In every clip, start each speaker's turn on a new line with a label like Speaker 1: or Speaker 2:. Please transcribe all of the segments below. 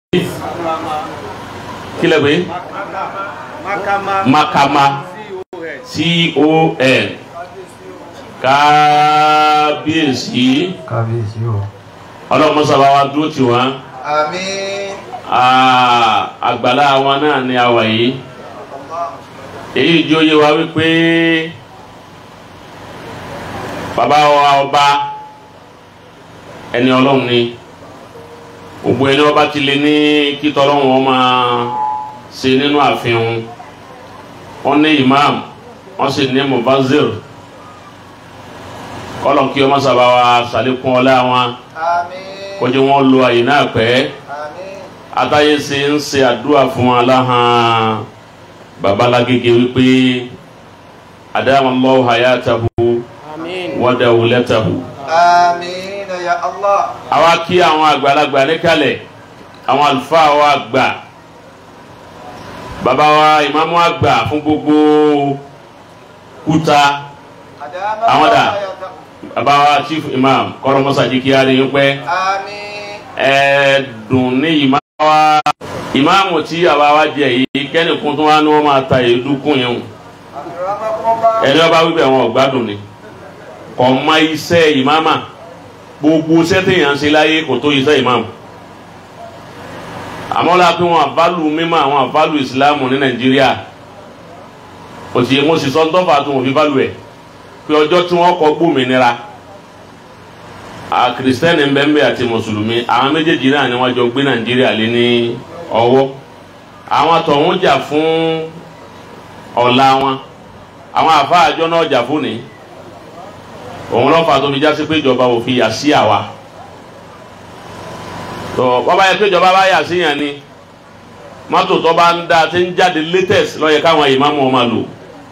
Speaker 1: kílẹ̀ pé makama con kábíyèsí
Speaker 2: kábíyèsí o.
Speaker 1: ọlọ́mọsábà wa dúró tì wọ́n
Speaker 3: àmín
Speaker 1: àgbàlá wọn náà ni a wà yìí èyí jó yé wa wípé bàbá wa ọba ẹni ọlọ́run ni gbogbo ẹni ọba ti lè ní kítọ́ ọlọ́run wọn máa ṣe nínú àfihàn wọn ní imam wọn sì ní mubazir kọlọ̀ kí ọmọ sábà wa ṣàlékún ọlá wọn
Speaker 3: àmín
Speaker 1: kọjú wọn lo àyè náà pẹ́
Speaker 3: àmín
Speaker 1: atáyé ṣe ń ṣe àdúrà fún wọn láhàn babalágége wípé adamallahu hayatahu wa dawlatahu.
Speaker 3: àmín ya allah
Speaker 1: àwa kí àwọn àgbàlagbà níkàlẹ̀ àwọn àlùfáà wa gbà bàbá wa ìmáàmù àgbà fún gbogbo kúta
Speaker 3: àdámà
Speaker 1: Àwọn dà? bàbá wa chief imam kọ́lọ́mọ́sá jí kí á rí yín pẹ́
Speaker 3: àmín
Speaker 1: ẹ̀ẹ́dùn ní ìmáàmù wa ìmáàmù tí àwa wa jẹ yìí kẹ́nìkún tó wá ní wọ́n máa ta èédú kún yẹn o
Speaker 3: àkàràmọ́kọ́mọ́
Speaker 1: ẹni ọba wípé àwọn ọgbádùn ni kò mọ iṣẹ́ ìmáàmà gbogbo iṣẹ́ téèyàn ń ṣe láyé kò tó iṣẹ́ ìmáàmù àmọ́ la pé wọn àbálù mímọ́ àwọn àbálù ìsìláàmù ní nàìjíríà kò sì mo sì sọ ń tọ́fà tó wọn fi bálù ẹ̀ pé ọjọ́ tí wọ́n kọ gbòmìnira kìrìsìtẹ́nì mbẹ́mbẹ́ àti mùsùlùmí àwọn méjèèjì náà ni wọ́n jọ gbé nàìjíríà lé ní ọwọ́ àwọn tọ̀hún jà fún ọ̀la wọn àwọn àfáà àjọ náà jà fún ni òun lọ́fà tó fi já sí pé ìjọba ò fi yà sí àwa tó bọ́bá yẹ pé ìjọba bá yà sí yàn ni mọ́tò tó bá ń da tí ń jáde latest lọ́yẹ káwọn ìmáàmù ọmọ lò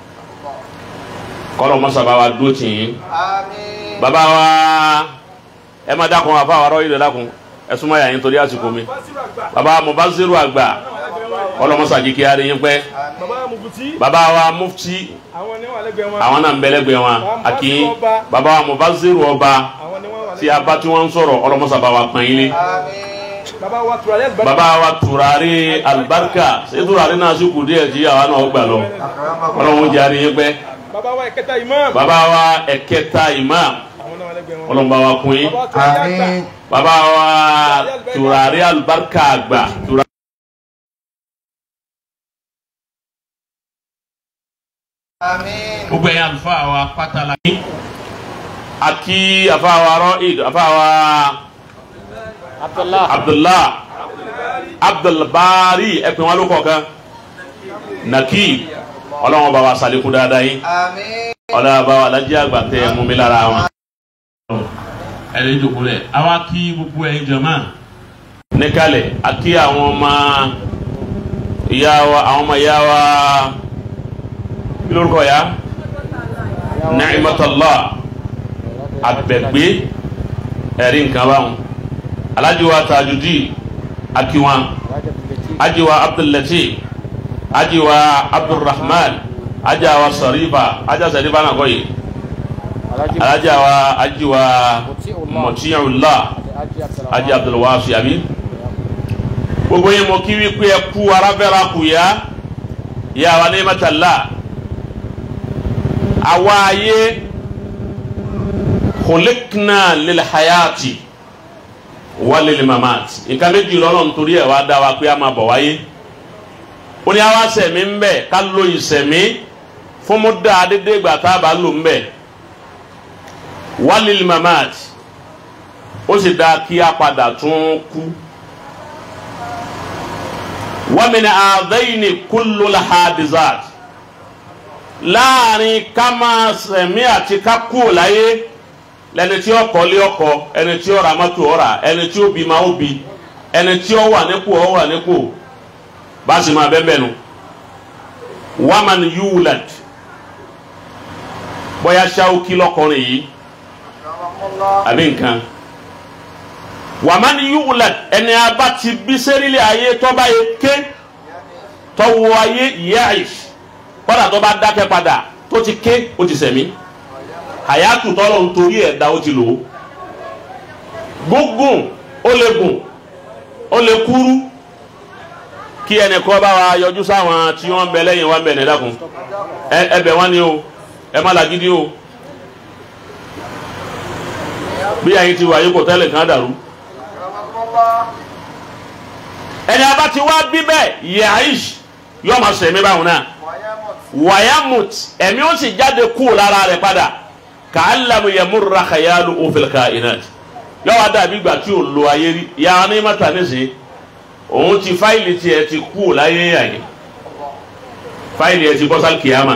Speaker 1: kọ́lọ̀ mọ́sàbá wa dúró tì yín
Speaker 3: àmín
Speaker 1: bàbá wa ẹ má dákun àfa wa rọ́ ìlẹ̀ dákun ẹ súnmọ́ yà yín torí àsìkò mi bàbá Mubaziru àgbà kọ́lọ̀ mọ́sàjì kí á rí yín pẹ́
Speaker 4: bàbá mubuti
Speaker 1: bàbá wa mufti
Speaker 4: àwọn ni wọn lẹ́gbẹ̀ẹ́ wọn
Speaker 1: àwọn náà ń bẹ̀lẹ́gbẹ̀ wọn àkí bàbá wa Mubaziru ọba
Speaker 4: àwọn ni wọn wà
Speaker 1: tí a bá tí wọ́n ń sọ̀rọ̀ ọlọ́mọsàbá wa pọ́n yín lé
Speaker 3: àmín
Speaker 4: bàbá wa turare alibarika
Speaker 1: bàbá wa turare alibarika ṣé turare náà sì kù díẹ̀ tí àwa náà gbà lọ ọlọ́run jẹ́ àríyìn pẹ́
Speaker 4: bàbá wa ẹ̀kẹta imam
Speaker 1: bàbá wa ẹ̀kẹta imam
Speaker 4: àwọn náà wà lẹ́gbẹ̀ẹ́ wọn
Speaker 1: ọlọ́run bá wa kún yín
Speaker 4: bàbá wa turare àgbà
Speaker 3: àmín
Speaker 1: bàbá wa turare alibarika àgbà turare.
Speaker 3: àmín
Speaker 1: gbogbo ẹ̀yin àlùfáà wa pátá la ní. àti àfáà wa rọ́ìd àfáà wa abdullah abdulbari ẹ̀pìn wọn ló kọ̀ọ̀kan nàkí ọlọ́wọ́n bá wa sàlékún dáadáa yín
Speaker 3: àmín
Speaker 1: ọlọ́wọ́n bá wa lajẹ́ àgbà tẹ ẹ̀ mú mi lára wọn. ẹni ìjòkó rẹ̀ àwa kí gbogbo ẹ̀yin jọ̀mọ́ níkàlẹ̀ àti àwọn ọmọ ìyá wa àwọn ọmọ ìyá wa kí lórúkọ ya Ni'matullah abẹgbẹ ẹrí nǹkan báwọn alájiwa tajudi akiwa ajiwa abdullati ajiwa abdulrahman ajawa sarifa aja sarifa náà kọyì alájiwa ajiwa mọtíyàwó aji abdulwasi abi gbogbo yín mo kí wípé ẹ kú arábẹ́ra kù yá yà wà ní Ni'matullah àwa ayé khuliqna lil hayati wa lil mamati nǹkan méjì lọ́nà nítorí ẹ̀ wá dá wa pé a máa bọ̀ wáyé ó ní àwa sẹ̀mí ń bẹ̀ ká lo ìsẹ̀mí fún mú dáa dédé ìgbà tá a bá lò ń bẹ̀ wa lil mamati ó sì dáa kí a padà tún kú wa min adhaini kullu lahadizat láàrin ká máa sẹ̀mí àti ká kú láyé lẹni tí ó kọ́lé ọkọ ẹni tí ó ra mọ́tò ó rà ẹni tí ó bí máa ó bí ẹni tí ó wà nípò ó wà nípò bá a sì máa bẹ́ẹ̀ bẹ́ẹ̀ nu waman yulad bóyá ṣáwókí lọkùnrin yìí àbí nǹkan waman yulad ẹni abá ti bí sẹ́rílẹ̀ ayé tọ́ba yẹ ké tọ́wọ́ ayé yẹ́ àìsí kọ́dà tó bá dákẹ́ padà tó ti ké ó ti sẹ̀mí àyàtù tọ́lọ̀ ń torí ẹ̀ dá ó ti lò ó gúngùn ó lè gùn ó lè kúrú kí ẹnìkan bá wa yọjú sáwọn tí wọ́n ń bẹ lẹ́yìn wa ń bẹ ní dákun ẹ ẹ bẹ̀ wọ́n ni o ẹ má làgídí o bí àyìn ti wà yìí kò tẹ́lẹ̀ kàn dàrú
Speaker 3: Akramakumullah.
Speaker 1: ẹni a bá ti wá bí bẹ́ẹ̀ yahish yóò máa sẹ̀mí báwọn náà
Speaker 3: Wayamut.
Speaker 1: wayamut ẹ̀mí ó sì jáde kú lára rẹ̀ padà ka'allamu yamurra khayalu fil kainat yóò wá dàbí ìgbà tí ò lo ayé rí ya ní mata nísìnyí òun ti fáìlì tiẹ̀ ti kú láyé yàyè fáìlì ẹ̀ ti bọ́ sálì kìyàmà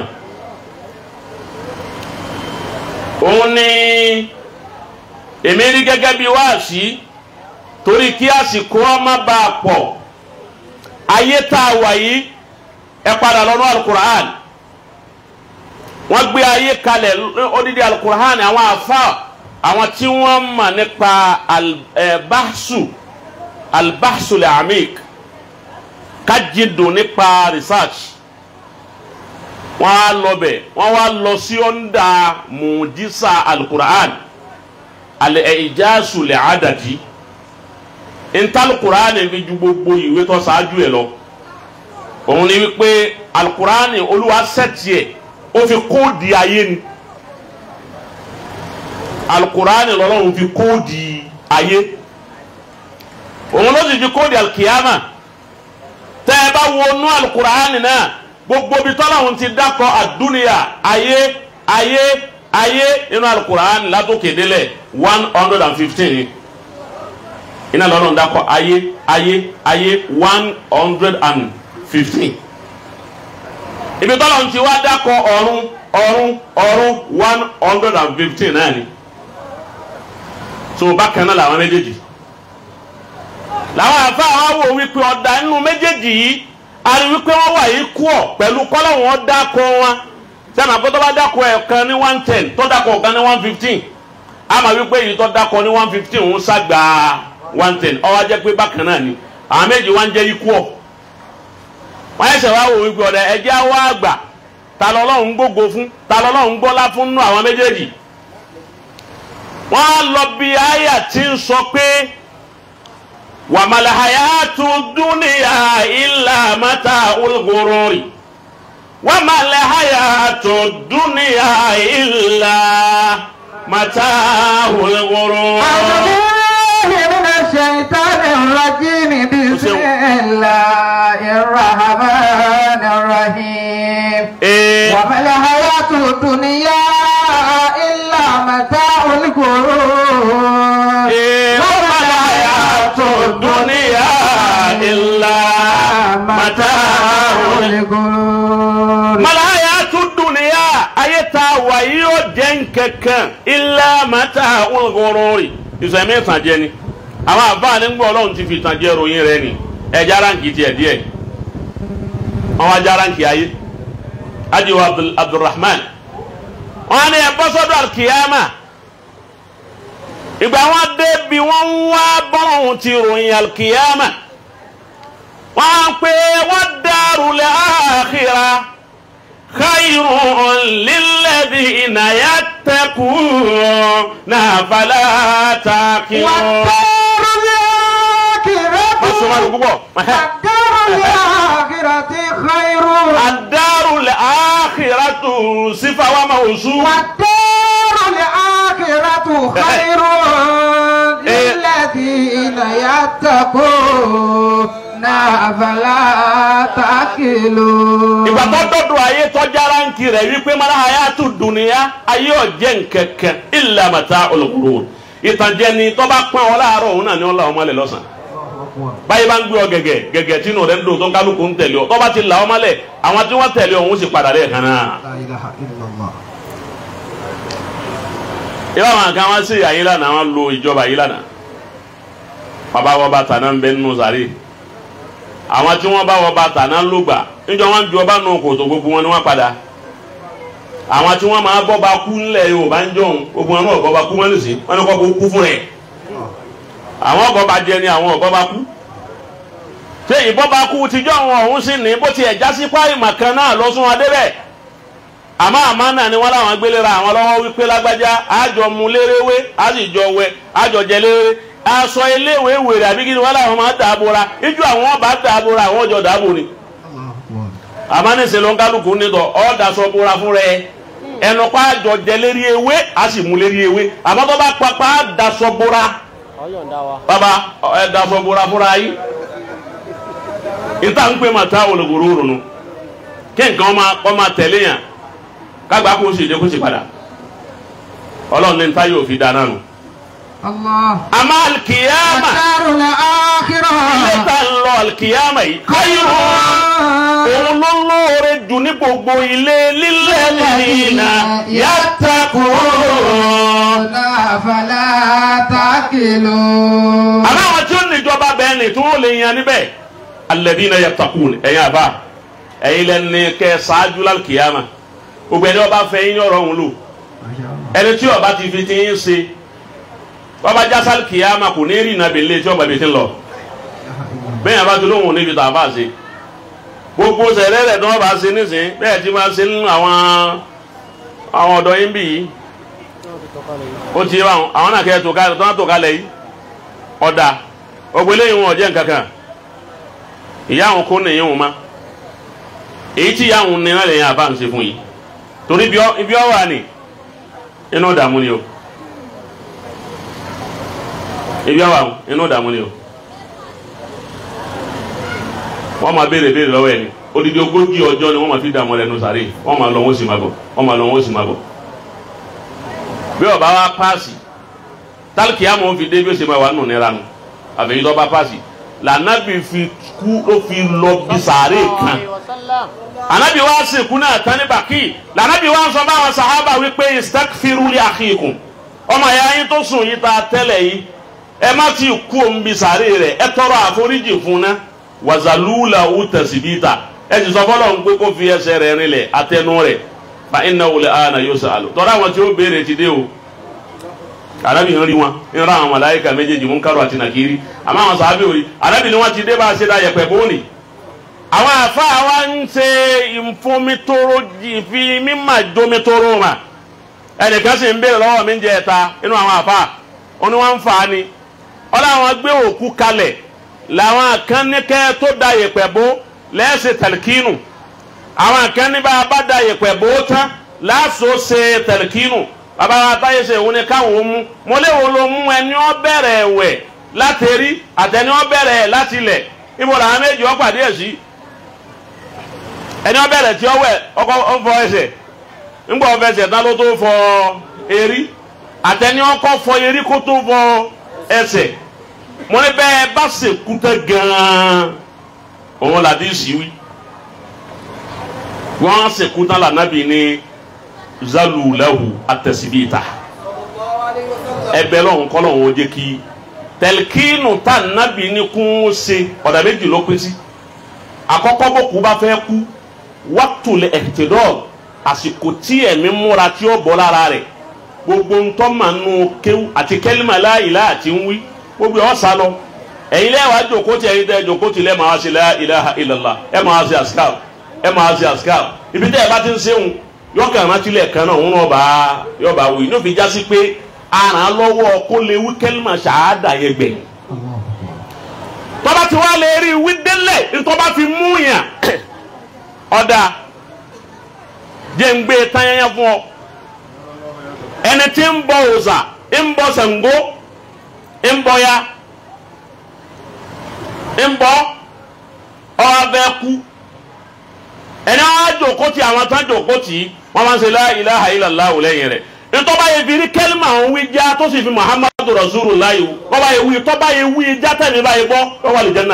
Speaker 1: òun ní èmi rí gẹ́gẹ́ bí wáàsí torí kí àsìkò ọmọ bá a pọ̀ ayé tá a wà yìí ẹ padà lọ́nà alukur'an wọ́n gbé ayé kalẹ̀ odidi alukur'an àwọn afa àwọn tí wọ́n mọ̀ nípa albahsu albahsu le amik kájídùn nípa research wọ́n á lọ bẹ̀ wọ́n wá lọ sí ọ̀ndà mùjísà alukur'an al-ijazu le adadi ntalukur'an fi ju gbogbo ìwé tó ṣáájú ẹ lọ òun ni wípé alukur'an olúwa sẹ́tì ẹ̀ ó fi kóòdì ayé ni alukur'an lọ́lọ́run fi kóòdì ayé òun ló sì fi kóòdì alkiyama tẹ́ ẹ bá wọnú alukur'an náà gbogbo bí tọ́lọ́run ti dákọ̀ àdúnìyà ayé ayé ayé nínú alukur'an látòkè délẹ̀ one hundred and fifteen iná lọ́lọ́run dákọ̀ ayé ayé ayé one hundred and fifteen ibi tọ́lọ́run ti wá dákọ̀ ọ̀run ọ̀run ọ̀run one hundred and fifteen náà ni so bákan náà làwọn méjèèjì làwọn àfa àwọn wò wípé ọ̀dà nínú méjèèjì yìí a rí wípé wọ́n wà yìí kú ọ̀ pẹ̀lú kọ́lọ̀ wọn dákọ̀ wọn sẹ́mi àpótọ́ bá dákọ̀ ẹ̀ kan ní one ten tó dákọ̀ ọ̀kan ní one fifteen a máa wípé èyí tó dákọ̀ ní one fifteen ń ságbà one ten ó wá jẹ́ pé bákan náà ni àwọn méjì wá ń jẹ́ ikú ọ̀ wọ́n yẹ sẹ́ wá wò wípé ọ̀dà ẹ̀jẹ̀ á wá àgbà ta lọ́lọ́run gbógo fún ta lọ́lọ́run gbọ́lá fún nínú àwọn méjèèjì wọ́n á lọ bí àyà tí ń sọ pé wàmàlàhàyàtú dúnìyà ìlà mẹ́ta olùkórórì wàmàlàhàyàtú dúnìyà ìlà mẹ́ta olùkórórì.
Speaker 2: أعوذ من الشيطان الرجيم بسم الله الرحمن الرحيم
Speaker 1: ee
Speaker 2: وما الحياة الدنيا إلا متاع الغرور
Speaker 1: ee wàmàlàhàyàtú dúnìyà ìlà mẹ́ta olùkórórì.
Speaker 2: الغرور
Speaker 1: malaya tún dùnìyà ayé tá a wà yìí ó jẹ́ nkankan ilá mata olùkọ́rọ́rì ìsẹ̀mí ìtànjẹ ni àwọn àbáàní ń gbọ́ ọlọ́run ti fi ìtànjẹ ròyìn rẹ ni ẹja ránkì tiẹ̀ díẹ̀ wọn wá já ránkì ayé ajiwa Abdul- abdulrahman wọn ni ẹbọ sọ́dọ̀ alkiyama ìgbà wọn dé bí wọn ń wá bọ́lọ́hún ti ròyìn alkiyama wọn pé wọn dàrú lẹ́ àkìrà. خير للذين يتقون فلا تعقلون
Speaker 2: والدار
Speaker 1: Má sọ máa lò
Speaker 2: الآخرة
Speaker 1: púpọ̀.
Speaker 2: والدار الآخرة خير
Speaker 1: الدار الآخرة صفة وموصوف
Speaker 2: والدار الآخرة خير للذين يتقون فلا تعقلون
Speaker 1: ìgbà tó dọ̀dọ̀ ayé tọ́jà ránkì rẹ̀ wípé mara hayatu dunuya ayé ọ̀jẹ̀ nkẹ̀kẹ́ illa mata'ul ghurur ìtànjẹ ni tó bá pọ́n ọ láàárọ̀ òun náà ni ó la ọmọ lẹ̀ lọ́sàn báyìí bá ń gbé ọ gẹ̀gẹ̀ gẹ̀gẹ̀ tí inú rẹ̀ ń dùn tó ń kálukú ń tẹ̀lé ọ tó bá ti là ọmọ lẹ̀ àwọn tí wọ́n tẹ̀lé ọ̀hún sì padà lẹ́ẹ̀kan náà.
Speaker 2: لا إله إلا الله
Speaker 1: ìwà àwọn kan wá sí àyè lánàá wọn lo ìjọba yìí lánàá bàbá wọ bàtà náà ń bẹ nínú sàrí àwọn tí wọn bá wọ bàtà náà ló gbà níjọ wọn ju ọba nù kòtò gbogbo wọn ni wọn padà àwọn tí wọn máa bọ́ bá kú ńlẹ̀ Yorùbá ń jọ̀hún gbogbo wọn náà ọ̀gọ́ bá kú wọn nìsín wọn ni kọ́ kó kú fún rẹ̀ àwọn ọ̀gọ́ bá jẹ ni àwọn ọ̀gọ́ bá kú ṣé ìbọn bá kú tíjọ́ wọn ọ̀hún sí ní bó tiẹ̀ já sí páì màkan náà lọ sún wọn débẹ̀ àmọ́ àmọ́ náà ni wọ́n láwọn gbélé ra àwọn lọ́wọ́ wípé lágbájá àjọ mu léréwé á sì jọ wẹ àjọ jẹ léré aṣọ iléèwé wèrè àbí kí ni wọ́n láwọn máa dàbora ijó àwọn ọba dàbora àwọn ọjọ́ dàbò ni àmánìsè ló ń kálukú nítọ̀ ọ́ daṣọ bora fún rẹ ẹnu pa àjọ jẹ lérí ewé a sì mú lérí ewé àmọ́ tó bá papá daṣọ bora bàbá ẹ daṣọ bora fúnra yìí ìta ń pè mà tá olùkóró ronú kí nǹkan ọmọ ọmọ tẹ̀lé yàn kágbá kó o sì dé kó o sì padà ọlọ́run ní ta yóò fi dáná nù.
Speaker 2: الله
Speaker 1: àmọ́ alikiyama
Speaker 2: الدار
Speaker 1: ilé
Speaker 2: الآخرة
Speaker 1: tá ń lọ alikiyama yìí káyọ̀ òun ló lóore jù ní gbogbo ilé lílẹ̀ nìyína yàtàkùn.
Speaker 2: فلا تأكلون
Speaker 1: àmọ́ àwọn tí ó níjọba bẹ́ẹ̀ ni tí wọ́n lè yan níbẹ̀ alladhina yattaqun ẹ̀yin àbá ẹ̀yin lẹ́ni kẹ́ ṣáájú lálùkìyàmà gbogbo ẹni ọba fẹ́ yín ọ̀rọ̀ òun lò ẹni tí ọba ti fi ti yín ṣe bàbá jásá lùkìyàmà kò ní rí ìnàbì lé tí ọba ibi ti ń lọ bẹ́ẹ̀ yẹn bá ti lóhùn níbi tá a bá ṣe gbogbo sẹ̀rẹ̀ rẹ̀ tí wọ́n bá ṣe nísìn bẹ́ẹ̀ tí máa ṣe nínú àwọn àwọn ọ̀dọ́ yín bì yìí ó ti wá àwọn náà kẹ́ ẹ̀ tó kalẹ̀ tó náà tó kalẹ̀ yìí ọ̀dà ọgbẹ́ lẹ́yìn wọn ọ̀jẹ̀ nkankan ìyá àwọn kó nìyẹn wọn ma èyí tí ìyá àwọn ní náà lẹ́yìn àbá ń ṣe fún yìí torí ibi ọ- ibi ọ wà ní inú ìdààmú ni o ibi ọ wà inú ìdààmú ni o wọ́n máa béèrè béèrè lọ́wọ́ ẹ̀ ni odidi ogójì ọjọ́ ni wọ́n máa fi dààmú rẹ̀ nù sàárè wọ́n máa lọ wọ́n sì máa bọ̀ wọ́n máa lọ wọ́n sì máa bọ̀ bí ọba wa paasi tálíkì àmọ́ fi dé bí ó ṣe máa wà nù nira nù àfẹ́yìn tó bá paasi lànàbì fi kú ó fi lọ bí sàárè kan ànàbì wa sìnkú náà tán ní bàkì lànàbì wa sọ báwọn sàhábà wípé istakfiru li akhikum ọmọ ẹ̀yà yín tó sùn yìí ta tẹ́lẹ̀ yìí ẹ má ti kú òun bí sàárè rẹ̀ ẹ tọrọ àforíjì fún ná wàzàlúùlà ó tẹ̀síbíta ẹ ti sọ fọlọ́ ń pé kó fi ẹsẹ̀ rẹ̀ rinlẹ̀ atẹnu rẹ̀ fa iná wòlé àná yóò sàlù tọ́lá àwọn tí ó béèrè ti dé o arabi ń rí wọn ń ra àwọn màláíkà méjèèjì mú kárò àti nàkírí àmọ́ àwọn sàábì òrí arabi ni wọ́n ti dé bá a ṣe dá yẹpẹ̀ bóni. àwọn àfa wa ń ṣe ìfomitoro ìfi mímà jomitoro mà ẹnìkan sì ń béèrè lọ́wọ́ mi ń jẹ ẹ̀ta inú àwọn àfa ó ní wọ́n ń fà á ni ọlọ́wọ́n gbé òkú kalẹ̀ làwọn akẹ́nìkẹ́ tó da yẹpẹ̀ bó lẹ́sẹ̀ tẹ̀lkínù àwọn akẹ́ni bá a bá da yẹpẹ̀ bó tán láàṣọ ṣe tẹ̀lkínù bàbá wa táyé ṣe òun ni káwọn mú mo léwo ló mú ẹni ọ bẹ̀rẹ̀ ẹ̀wẹ̀ láti rí àtẹni ọ bẹ̀rẹ̀ ẹ̀ láti lẹ̀ ibo làwọn méjì ọ pàdé ẹ̀ sí ẹni ọ bẹ̀rẹ̀ tí ọ wẹ̀ ọkọ ọ fọ ẹsẹ̀ ńgbà ọ fẹsẹ̀ tán ló tó fọ erí àtẹni ọkọ fọ erí kó tó fọ ẹsẹ̀ mo ní bẹ́ẹ̀ bá ṣèkú tẹ́ gan-an òun làdí ìsíwí wọ́n ṣèkú tán lànàbì ní zalulahu atẹsibita ẹbẹ lọhùn kọlọhùn ó jẹ kí tẹlikínu tá nàbì ní kún ó ṣe ọ̀dà méjì ló pín sí àkọ́kọ́ bó kú bá fẹ́ kú wàtúlẹ̀ ẹ̀tẹ̀dọ́ àsìkò tí ẹ̀mí múra tí ó bọ́ lára rẹ̀ gbogbo ntọ́ màá nù kéwù àti kẹ́límà láìlá àti ń wí gbogbo ọ̀ sá lọ ẹ̀yin lẹ́wà jòkó tí ẹ̀yin tẹ́ jòkó tí lẹ́ máa ṣe la ilaha illallah ẹ̀ máa ṣe àṣkàr ẹ̀ máa ṣe àṣkàr ibi tẹ́ ẹ bá ti ń ṣéwùn yọkàn rántí kan náà òun náà bá yọba wí ní òfin jásí pé aràn lọ́wọ́ kó lè wí kẹ́límà ṣáádà yẹn gbẹ̀yìn tọ́ba ti wá lè rí wí délẹ̀ ntọ́ba fi mú yàn ọ̀dà jẹ́ ń gbé tányányá fún ọ ẹni tí ń bọ òòṣà ń bọ Ṣàngó ń bọ ya ń bọ ọbẹ̀ kú ẹni wọn á jòkó ti àwọn tán jòkó tì í wọn máa ń ṣe la ilaha illallah lẹ́yìn rẹ̀ ntọ́ba yẹ fi rí kẹ́límà ń wí já tó sì fi muhammadu rasulullah yìí wọ́n bá yẹ wí tọ́ba yẹ wí já tẹ̀mí bá yẹ bọ́ wọ́n wà lè jẹ́ náà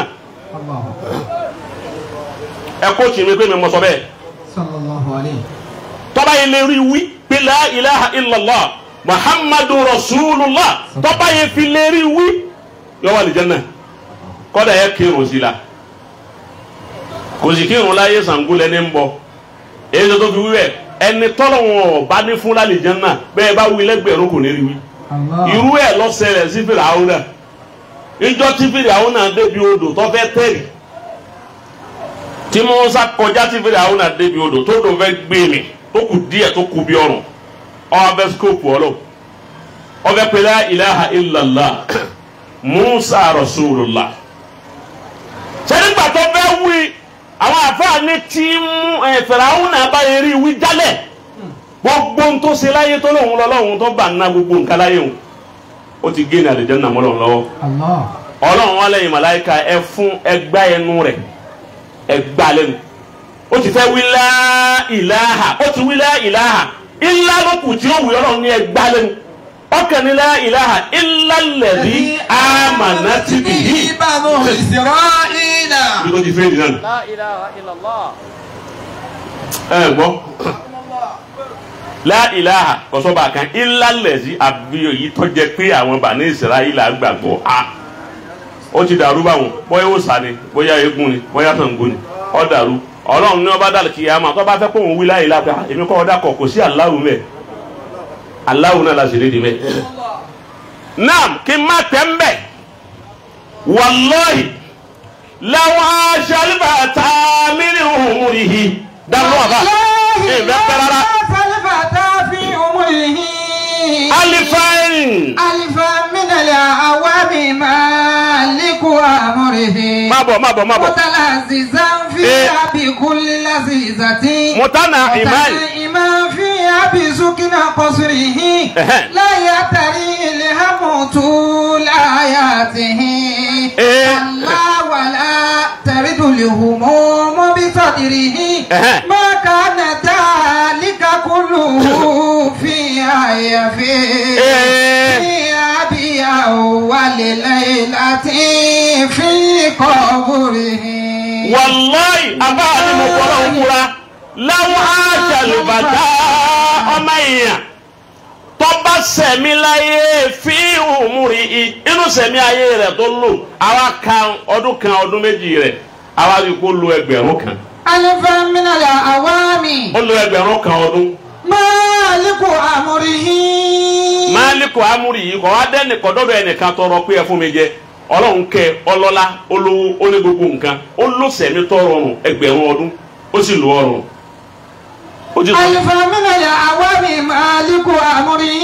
Speaker 1: ẹ kó tì mí pé mi mọ sọ bẹ́ẹ̀
Speaker 2: sallallahu alayhi
Speaker 1: tọ́ba yẹ lè rí wí pé la ilaha illallah muhammadu rasulullah tọ́ba yẹ fi lè rí wí yọ wà lè jẹ́ náà kọ́dà yẹ kírun sí la kò sì kírun láyé sàngúlẹ̀ ní ń bọ̀ èyí tó tó fi wí bẹ́ẹ̀ ẹni tọ́lọ̀ wọn bá ní fún lálẹ́ jẹ́ náà bẹ́ẹ̀ bá wí lẹ́gbẹ̀rún kò ní rí wí
Speaker 2: Allah
Speaker 1: irú ẹ̀ lọ́sẹ̀rẹ̀ sí Fíráúnà náà ìjọ tí Fíráúnà náà débi odò tó fẹ́ tẹ̀rì tí Mùsá kọjá tí Fíráúnà náà débi odò tó dò fẹ́ gbé mi tó kù díẹ̀ tó kù bí ọrùn ọbẹ̀ skóòpù ọlọ́ ọbẹ̀ pẹ̀lẹ́ ilaha illallah musa rasulullah sẹ́dígbà tó fẹ́ wí àwọn àfáàní tí mú fìràwọn àbáyé rí wí jálẹ̀ gbogbo ń tó ṣe láyé tó lóun lọ́lọ́run tó bá ná gbogbo nǹkan láyé òun ó ti gé ní àlejò náà mọ́lọ́run lọ́wọ́
Speaker 2: Allah.
Speaker 1: ọlọ́run wọn lẹ́yìn màláìka ẹ fún ẹgbá ẹnu rẹ̀ ẹgbá lẹ́nu ó ti fẹ́ wí lá ìláhà ó ti wí lá ìláhà ilá lókù tí ó wù ọlọ́run ní ẹgbá lẹ́nu ọkàn ní lá ìláhà ilá lẹ̀rí àmàna ti bì yí.
Speaker 2: Banu Isra'ila.
Speaker 1: bí tó ti fẹ́ nìyẹn nù.
Speaker 3: لا إله إلا الله
Speaker 1: ẹ gbọ́ lá ìláhà kọ́sọ́ba kan ilá lẹ̀rí àbí èyí tó jẹ pé àwọn bàní ìsirayílà gbàgbọ́ a ó ti dàrú báwọn bóyá ó sà ni bóyá eégún ni bóyá Ṣàngó ni ó dàrú ọlọ́run ní ọba dàlù kìyàmá tó bá fẹ́ kó òun wí láyé lápẹ́ èmi kọ́ ọ̀dà kọ̀ kò sí aláwo mẹ́ aláwo náà la sì lédi mẹ́. naam kí n má tẹ́ ń bẹ̀ wàlọ́ọ̀hì làwọn aṣọ́lífà tá a mílíọ̀nù òun rí i dáná ọba ẹ̀ bẹ́ pẹ́ rárá
Speaker 2: فالفتى في عمره
Speaker 1: alifain
Speaker 2: ألفا من الأعوام مالك أمره
Speaker 1: má bọ̀ má bọ̀ má bọ̀
Speaker 2: متلذذا فيها بكل لذيذة
Speaker 1: mutana imani
Speaker 2: متنعما فيها بسكن قصره
Speaker 1: Ẹ̀hẹ́.
Speaker 2: لا يتري الهم طول آياته
Speaker 1: إيه.
Speaker 2: الله ولا ترد الهموم بصدره
Speaker 1: Ẹ̀hẹ́.
Speaker 2: ما كان ذلك كله في آية فيه
Speaker 1: إيه.
Speaker 2: في أبي أول ليلة في قبره
Speaker 1: wàlọ́ọ̀hì abáàlì mo kọ́ra òmùra láwọn aṣàlùbàdà ọmọ èèyàn tọ́ba sẹ̀mí láyé fi òmùrì i inú sẹ̀mí ayé rẹ̀ tó lò àwa kan ọdún kan ọdún méjì rẹ̀ àwa rí i kó lo ẹgbẹ̀rún kan
Speaker 2: ألفا من الأعوام
Speaker 1: ó lo ẹgbẹ̀rún kan ọdún
Speaker 2: مالك أمره
Speaker 1: máàlíkù amúrì yìí kọ́ wá dẹ́nì kọ́dọ́dọ̀ ẹnìkan tọrọ pé ẹ fún mi jẹ ọlọ́run kẹ ọlọ́lá olówó ó ní gbogbo nǹkan ó ló sẹ̀mí tọrọ ọrùn ẹgbẹ̀rún ọdún ó sì lo ọrùn ó ti sọ.
Speaker 2: ألفا من الأعوام مالك أمره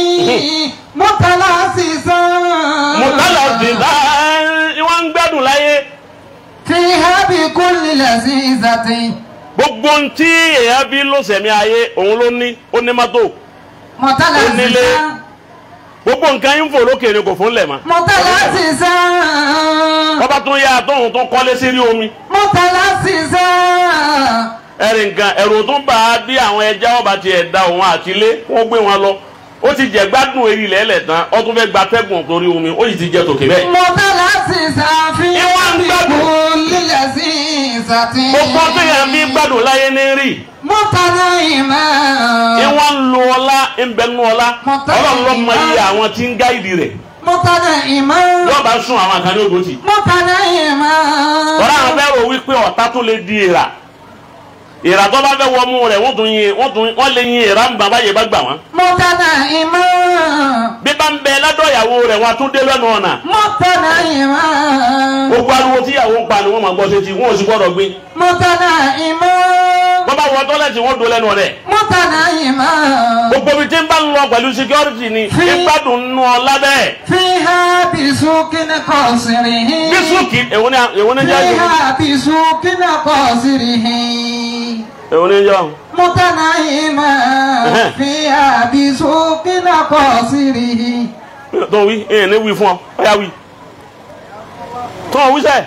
Speaker 2: متلاسسا
Speaker 1: mọ̀tálà dìda wọ́n ń gbádùn láyé
Speaker 2: فيها بكل لذيذة
Speaker 1: gbogbo ohun tí èèyàn bí ló sẹ̀mí ayé òun ló ní ó ní mọ́tò Onílé.
Speaker 2: متلاسسا
Speaker 1: gbogbo nǹkan yín fò lókè ni kò fún lẹ̀ mọ́
Speaker 2: متلاسسا
Speaker 1: ọba tún yá tóun tún kọ́lé sí rí omi
Speaker 2: متلاسسا
Speaker 1: ẹ̀rì nǹkan ẹ̀rù tún bá a bí àwọn ẹja ọba tiẹ̀ da òun àti ilé wọ́n gbé wọn lọ ó ti jẹ gbádùn eré ilẹ̀ ẹlẹ̀ tán ó tún fẹ́ gba tẹ́gùn torí omi ó sì ti jẹ tòkè bẹ́ẹ̀.
Speaker 2: متلاسسا فيها
Speaker 1: Ìwọ ń gbádùn.
Speaker 2: بكل لذيذة
Speaker 1: gbogbo tó yẹn bí gbádùn láyé ní rí
Speaker 2: متنعما
Speaker 1: ìwọ́n ń lo ọlá ń bẹ nú ọlá
Speaker 2: Mọ̀tá-
Speaker 1: ọlọ́run ló mọ iye àwọn tí ń gáìdì rẹ̀
Speaker 2: متنعما
Speaker 1: yóò bá sún àwọn àkànní ògòtì.
Speaker 2: متنعما
Speaker 1: tọ́lá àwọn fẹ́ rò wípé ọ̀tá tó lè di ìrà ìrà tó bá fẹ́ wọ mú rẹ̀ wọ́n tún yin wọ́n tún wọ́n lè yin ìrà ń bàbá yẹn bá gbà wọ́n.
Speaker 2: متنعما
Speaker 1: bí bá ń bẹ ládọ̀ ìyàwó rẹ̀ wọ́n á tún dé lẹ́nu ọ̀nà.
Speaker 2: متنعما
Speaker 1: gbogbo ariwo tí ìyàwó ń pa ni wọ́n máa gbọ́ sétí wọ́n ò sì gbọ́dọ̀ gbé.
Speaker 2: متنعما
Speaker 1: wọ́n bá wọ tọ́lẹ̀tì wọ́n do lẹ́nu rẹ̀.
Speaker 2: متنعما
Speaker 1: gbogbo ibi tí ń bá ń lọ pẹ̀lú security ni
Speaker 2: Fi-
Speaker 1: ìgbádùn nù ọ lábẹ́.
Speaker 2: فيها بسوق قصره
Speaker 1: bísúkì èwo ni èwo ni jẹ́ àjò
Speaker 2: فيها بسوق قصره
Speaker 1: èwo ni jẹ́
Speaker 2: متنعما
Speaker 1: Ẹhẹ́.
Speaker 2: فيها بسوق قصره
Speaker 1: tó wí èyàn ní wí fún ọ ọ̀yà wí. tó wí sẹ́ẹ̀.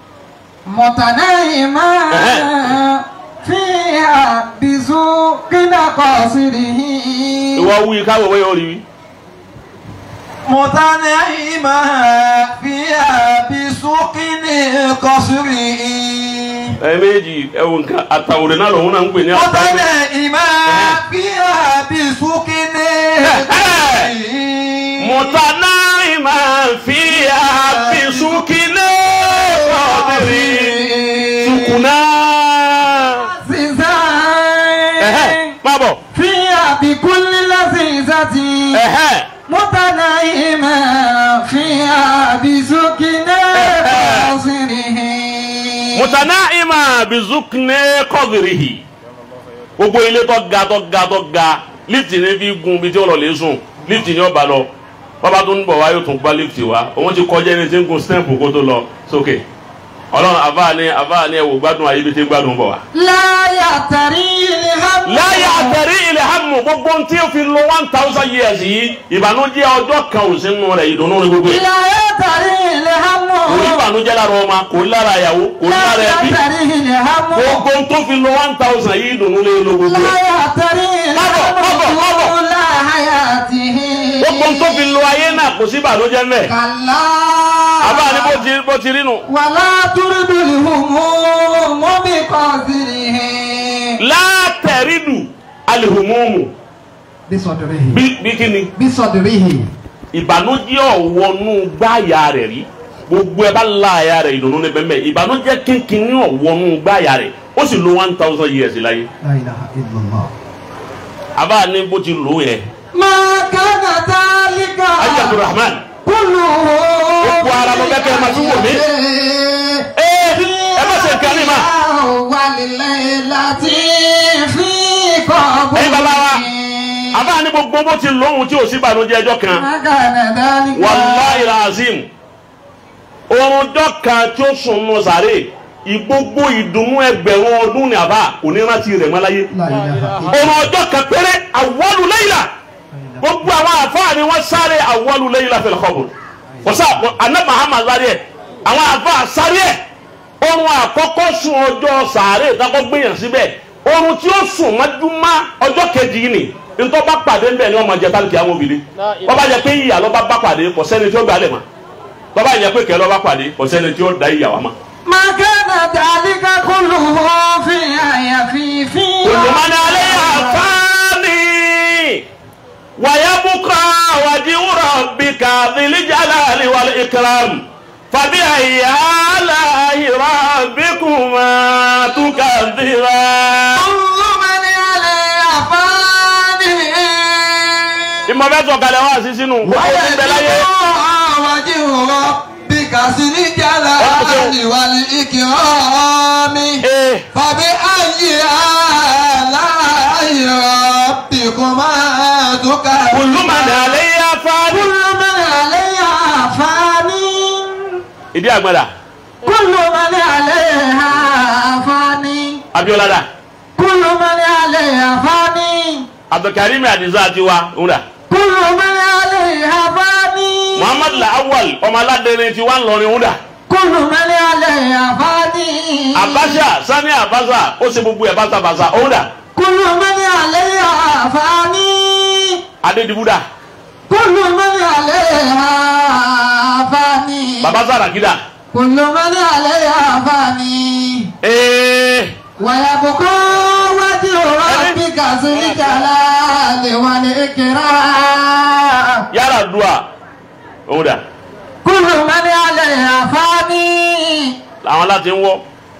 Speaker 2: متنعما
Speaker 1: Ẹhẹ́.
Speaker 2: فيها بسوق قصره
Speaker 1: ìwọ wí káwọ wẹ́ yóò rí wí.
Speaker 2: متنعما فيها بسوق قصره
Speaker 1: ẹ̀ẹ́mẹ́jì ẹ̀wù nǹkan àtàwòrán náà lòun náà ń pè ní àtàwòrán.
Speaker 2: متنعما فيها بسوق قصره
Speaker 1: متناعما فيها بسكنى قادر سكنا ẹ̀hẹ́ má bọ̀
Speaker 2: فيها بكل لذيذة
Speaker 1: ẹ̀hẹ́
Speaker 2: متنعما فيها بسكنى قصره
Speaker 1: mutanaima bizukne kọdirihi gbogbo ilé tó ga tó ga tó ga lifti ní fi gun bí tí ó lọ lè sùn lifti ní ọba lọ bàbá tó ń bọ̀ wá yóò tún gbá lift wa òun ti kọjá ẹni tí ń gun stamp kó tó lọ sókè ọlọ́run àbá ni àbá ni ẹ̀wò gbádùn ayé bí tí ń gbádùn bọ̀ wá.
Speaker 2: láyà tàrí ilé hàmú.
Speaker 1: láyà àtẹ̀rí ilẹ̀ hàmù gbogbo tí ó fi lo one thousand years yìí ìbànújẹ́ ọjọ́ kan ò sí nù rẹ̀ ìdùnnú ni gbogbo yìí.
Speaker 2: láyà tàrí ilé hàmú.
Speaker 1: kò ní ìbànújẹ́ lára ọmọ kò ní lára ìyàwó kò ní lára
Speaker 2: láyà
Speaker 1: ẹbí
Speaker 2: tàrí ilé hàmú.
Speaker 1: gbogbo tó fi lo one thousand yìí ìdùnnú lé lo gbogbo ẹ̀.
Speaker 2: láyà tàrí ilé
Speaker 1: Mábọ̀, mábọ̀, mábọ̀.
Speaker 2: hàmú. láyà tìhí.
Speaker 1: gbogbo tó fi lo ayé náà kò sí ìbànújẹ́ mẹ́.
Speaker 2: kàlá.
Speaker 1: àbá ni bó ti bó ti rí nu.
Speaker 2: wàlá túrúdùlì hùmú mọ́bí kọ́sìrì.
Speaker 1: látẹ̀rídù alihumumu
Speaker 2: bí sọdọ̀rẹ́ yìí.
Speaker 1: bí bí kíni
Speaker 2: bí sọdọ̀rẹ́ yìí.
Speaker 1: ìbànújẹ́ ọ̀wọ́nú gbáàyà rẹ̀ rí gbogbo ẹ bá la àyà rẹ̀ ìdùnnú ní bẹ́ẹ̀ ìbànújẹ́ kínkínní ọ̀wọ́nú gbáàyà rẹ̀ ó sì lo one thousand years láyé
Speaker 2: la ilaha illallah.
Speaker 1: àbá ní bó ti lò yẹn
Speaker 2: máa kánà tálíkà.
Speaker 1: ayé abdulrahman
Speaker 2: kúlù.
Speaker 1: Gbogbo ara ló fẹ́ kẹ́ ẹ máa tún wò mí. ee ẹ má ṣe nǹkan ní ma
Speaker 2: wàlílẹ̀ láti fi kọ́ bó.
Speaker 1: Ẹ̀yin bàbá wa. àbá ní gbogbo bó ti lóhun tí ò sí ìbànújẹ́ ẹjọ́ kan
Speaker 2: máa kánà tálíkà.
Speaker 1: wàláì làzim oorun dọ́kan tí ó sùn nù sàré ìgbogbo ìdùnnú ẹgbẹ̀rún ọdún ní àbá kò ní rántí rẹ̀ mọ́ láyé
Speaker 2: la ilaha illallah.
Speaker 1: oorun ọjọ́ kan péré àwọlù lẹ́yìnlá gbogbo àwọn àfáà ni wọ́n sáré àwọlù lẹ́yìnlá fil qabr kòsá àná Muhammad sáré ẹ̀ àwọn àfáà sáré ẹ̀ oorun àkọ́kọ́ sùn ọjọ́ sàré ìtakọ́ gbìyàn síbẹ̀ oorun tí ó sùn mọ́júmọ́ ọjọ́ kejì yìí ni ntọ́ bá pàdé ńbẹ̀ ni wọ́n máa jẹ tálíkì àwọn obìnrin wọ́n bá jẹ pé ìyà lọ́ bá bá pàdé kò sẹ́ni tí ó gbà lẹ̀ mọ́ wọ́n bá jẹ pé kẹ́ lọ́ bá pàdé kò sẹ́ni tí ó da ìyà wá mọ́.
Speaker 2: máa kánà tálíkà kúlù fi àyàfi fi.
Speaker 1: olùmọ̀ni alẹ́ àfáàní wàyábùkọ́ wàjú rabbika dhil jalali wal ikram fàbí àyà aláhi rabbikuma tukadhiran.
Speaker 2: كل من عليها فاني
Speaker 1: ìmọ̀ bẹ́ẹ̀ sọ kalẹ̀ wá sí sínú gbogbo tí ń bẹ láyé.
Speaker 2: وجه ربك ذي الجلال والإكرام
Speaker 1: ee
Speaker 2: فبأي آلاء ربكما تكذبان
Speaker 1: olùmọ̀ni alẹ́ àfáàní.
Speaker 2: كل من عليها فاني
Speaker 1: ìdí àgbàdà
Speaker 2: كل من عليها فاني
Speaker 1: abiola dà
Speaker 2: كل من عليها فاني
Speaker 1: abdulkarim adiza àti wa ńlá
Speaker 2: كل من عليها فاني
Speaker 1: muhammad lawal ọmọ aládẹrin ti wá ńlọrin ńlá
Speaker 2: كل من عليها فاني
Speaker 1: abasa sani abasa ó ṣe gbogbo ẹ̀ basabasa ńlá
Speaker 2: كل من عليها فاني
Speaker 1: adedibuda
Speaker 2: كل من عليها فاني
Speaker 1: baba sarakida
Speaker 2: كل من عليها فاني
Speaker 1: ee
Speaker 2: ويبقى وجه ربك ذو الجلال والإكرام
Speaker 1: yàrá dùà ńlá
Speaker 2: كل من عليها فاني
Speaker 1: àwọn láti ń wọ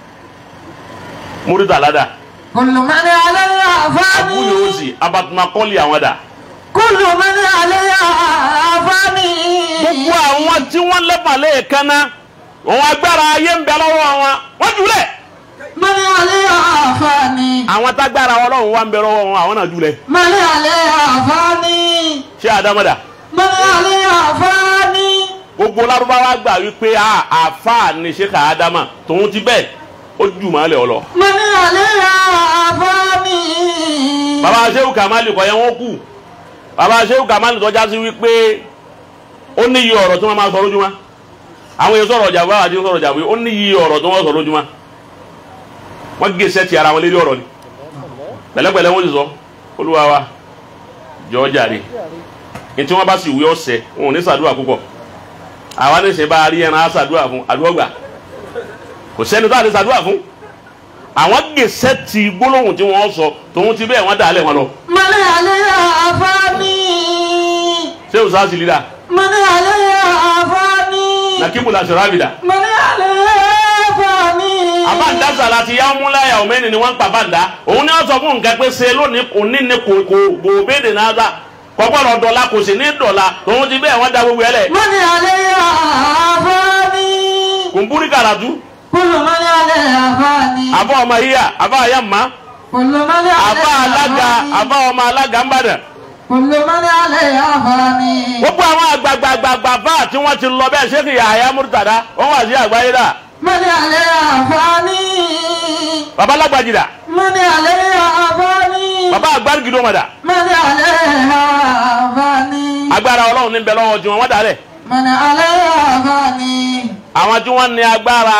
Speaker 1: múrítà ládà
Speaker 2: كل من عليها فاني
Speaker 1: abúlé òsì abatumakọ́lì àwọn dà
Speaker 2: كل من عليها فاني
Speaker 1: gbogbo àwọn tí wọ́n lẹ́bàlẹ́ kaná òun agbára ayé ń bẹ lọ́wọ́ wọn wọ́n jùlẹ̀
Speaker 2: من عليها فاني
Speaker 1: àwọn tágbára ọlọ́run wá ń bẹ lọ́wọ́ wọn àwọn náà jùlẹ̀
Speaker 2: من عليها فاني
Speaker 1: ṣé àdámọ́dà
Speaker 2: من عليها فاني
Speaker 1: gbogbo lárúbáwá gbà wípé a àfa ni ṣe kà á dámà tòun ti bẹ́ẹ̀ ó jù máa lẹ̀ ọ lọ.
Speaker 2: من عليها فاني
Speaker 1: bàbá aṣẹ́wó kàmáàlì kọ́ yẹn wọ́n kù bàbá aṣẹ́wó kàmáàlì tọ́já sí wípé ó ní iye ọ̀rọ̀ tí wọ́n máa sọ lójúmọ́ àwọn èèyàn sọ̀rọ̀ jàmbá àti sọ̀rọ̀ jàmbá ó ní iye ọ̀rọ̀ tí wọ́n sọ lójúmọ́ wọ́n gé sẹ́ẹ̀tì ara wọn lérí ọ̀rọ̀ ni pẹ̀lẹ́pẹ̀lẹ́ wọ́n sì sọ olúwa wa jọ jàre ní tí wọ́n bá sì wí ọ̀sẹ̀ wọn ò ní sàdúrà púpọ̀ àwa ní sẹ́ bá a rí ẹran á sàdúrà fún àdúrà gbà kò sẹ́ni tó àti sàdúrà fún àwọn gé sẹ́ẹ̀tì gbólóhùn tí wọ́n sọ tòun ti bẹ́ẹ̀ wọ́n dà á lẹ̀ wọn lọ
Speaker 2: من عليها فاني
Speaker 1: ṣé o sáà sì lílà
Speaker 2: من عليها فاني
Speaker 1: nàkíbù la ṣọ̀rọ̀ àbìdà
Speaker 2: من عليها فاني
Speaker 1: àbáǹdá sàlá ti yá múláyà ọ̀mẹ́ni ni wọ́n ń pa báǹdá òun ni wọ́n sọ fún nǹkan pé ṣe lónìí òní ni kò kò kò béèrè náà dá kọ́kọ́rọ̀ dọ̀la kò sì ní dọ̀la tòun ti bẹ́ẹ̀ wọ́n da gbogbo ẹ̀ lẹ̀
Speaker 2: من عليها فاني
Speaker 1: kùnbúrí kàràtú
Speaker 2: كل من عليها فاني
Speaker 1: àbá ọmọ yíyà àbá àyàmá
Speaker 2: كل من
Speaker 1: àbá
Speaker 2: عليها
Speaker 1: alága
Speaker 2: فاني
Speaker 1: àbá ọmọ alága ńbàdàn
Speaker 2: كل من عليها فاني
Speaker 1: gbogbo àwọn àgbàgbàgbàgbà bá tí wọ́n ti lọ bẹ́ẹ̀ ṣé kì í àyà múrítàdá wọ́n wà sí àgbáyé dà
Speaker 2: من عليها فاني
Speaker 1: bàbá lágbàjìdà
Speaker 2: من عليها فاني
Speaker 1: bàbá àgbàrúgìdó mọ̀dà
Speaker 2: من عليها فاني
Speaker 1: agbára ọlọ́run ní bẹ lọ́wọ́ tí wọ́n wọ́n dà rẹ̀
Speaker 2: من عليها فاني
Speaker 1: àwọn tí wọ́n ní agbára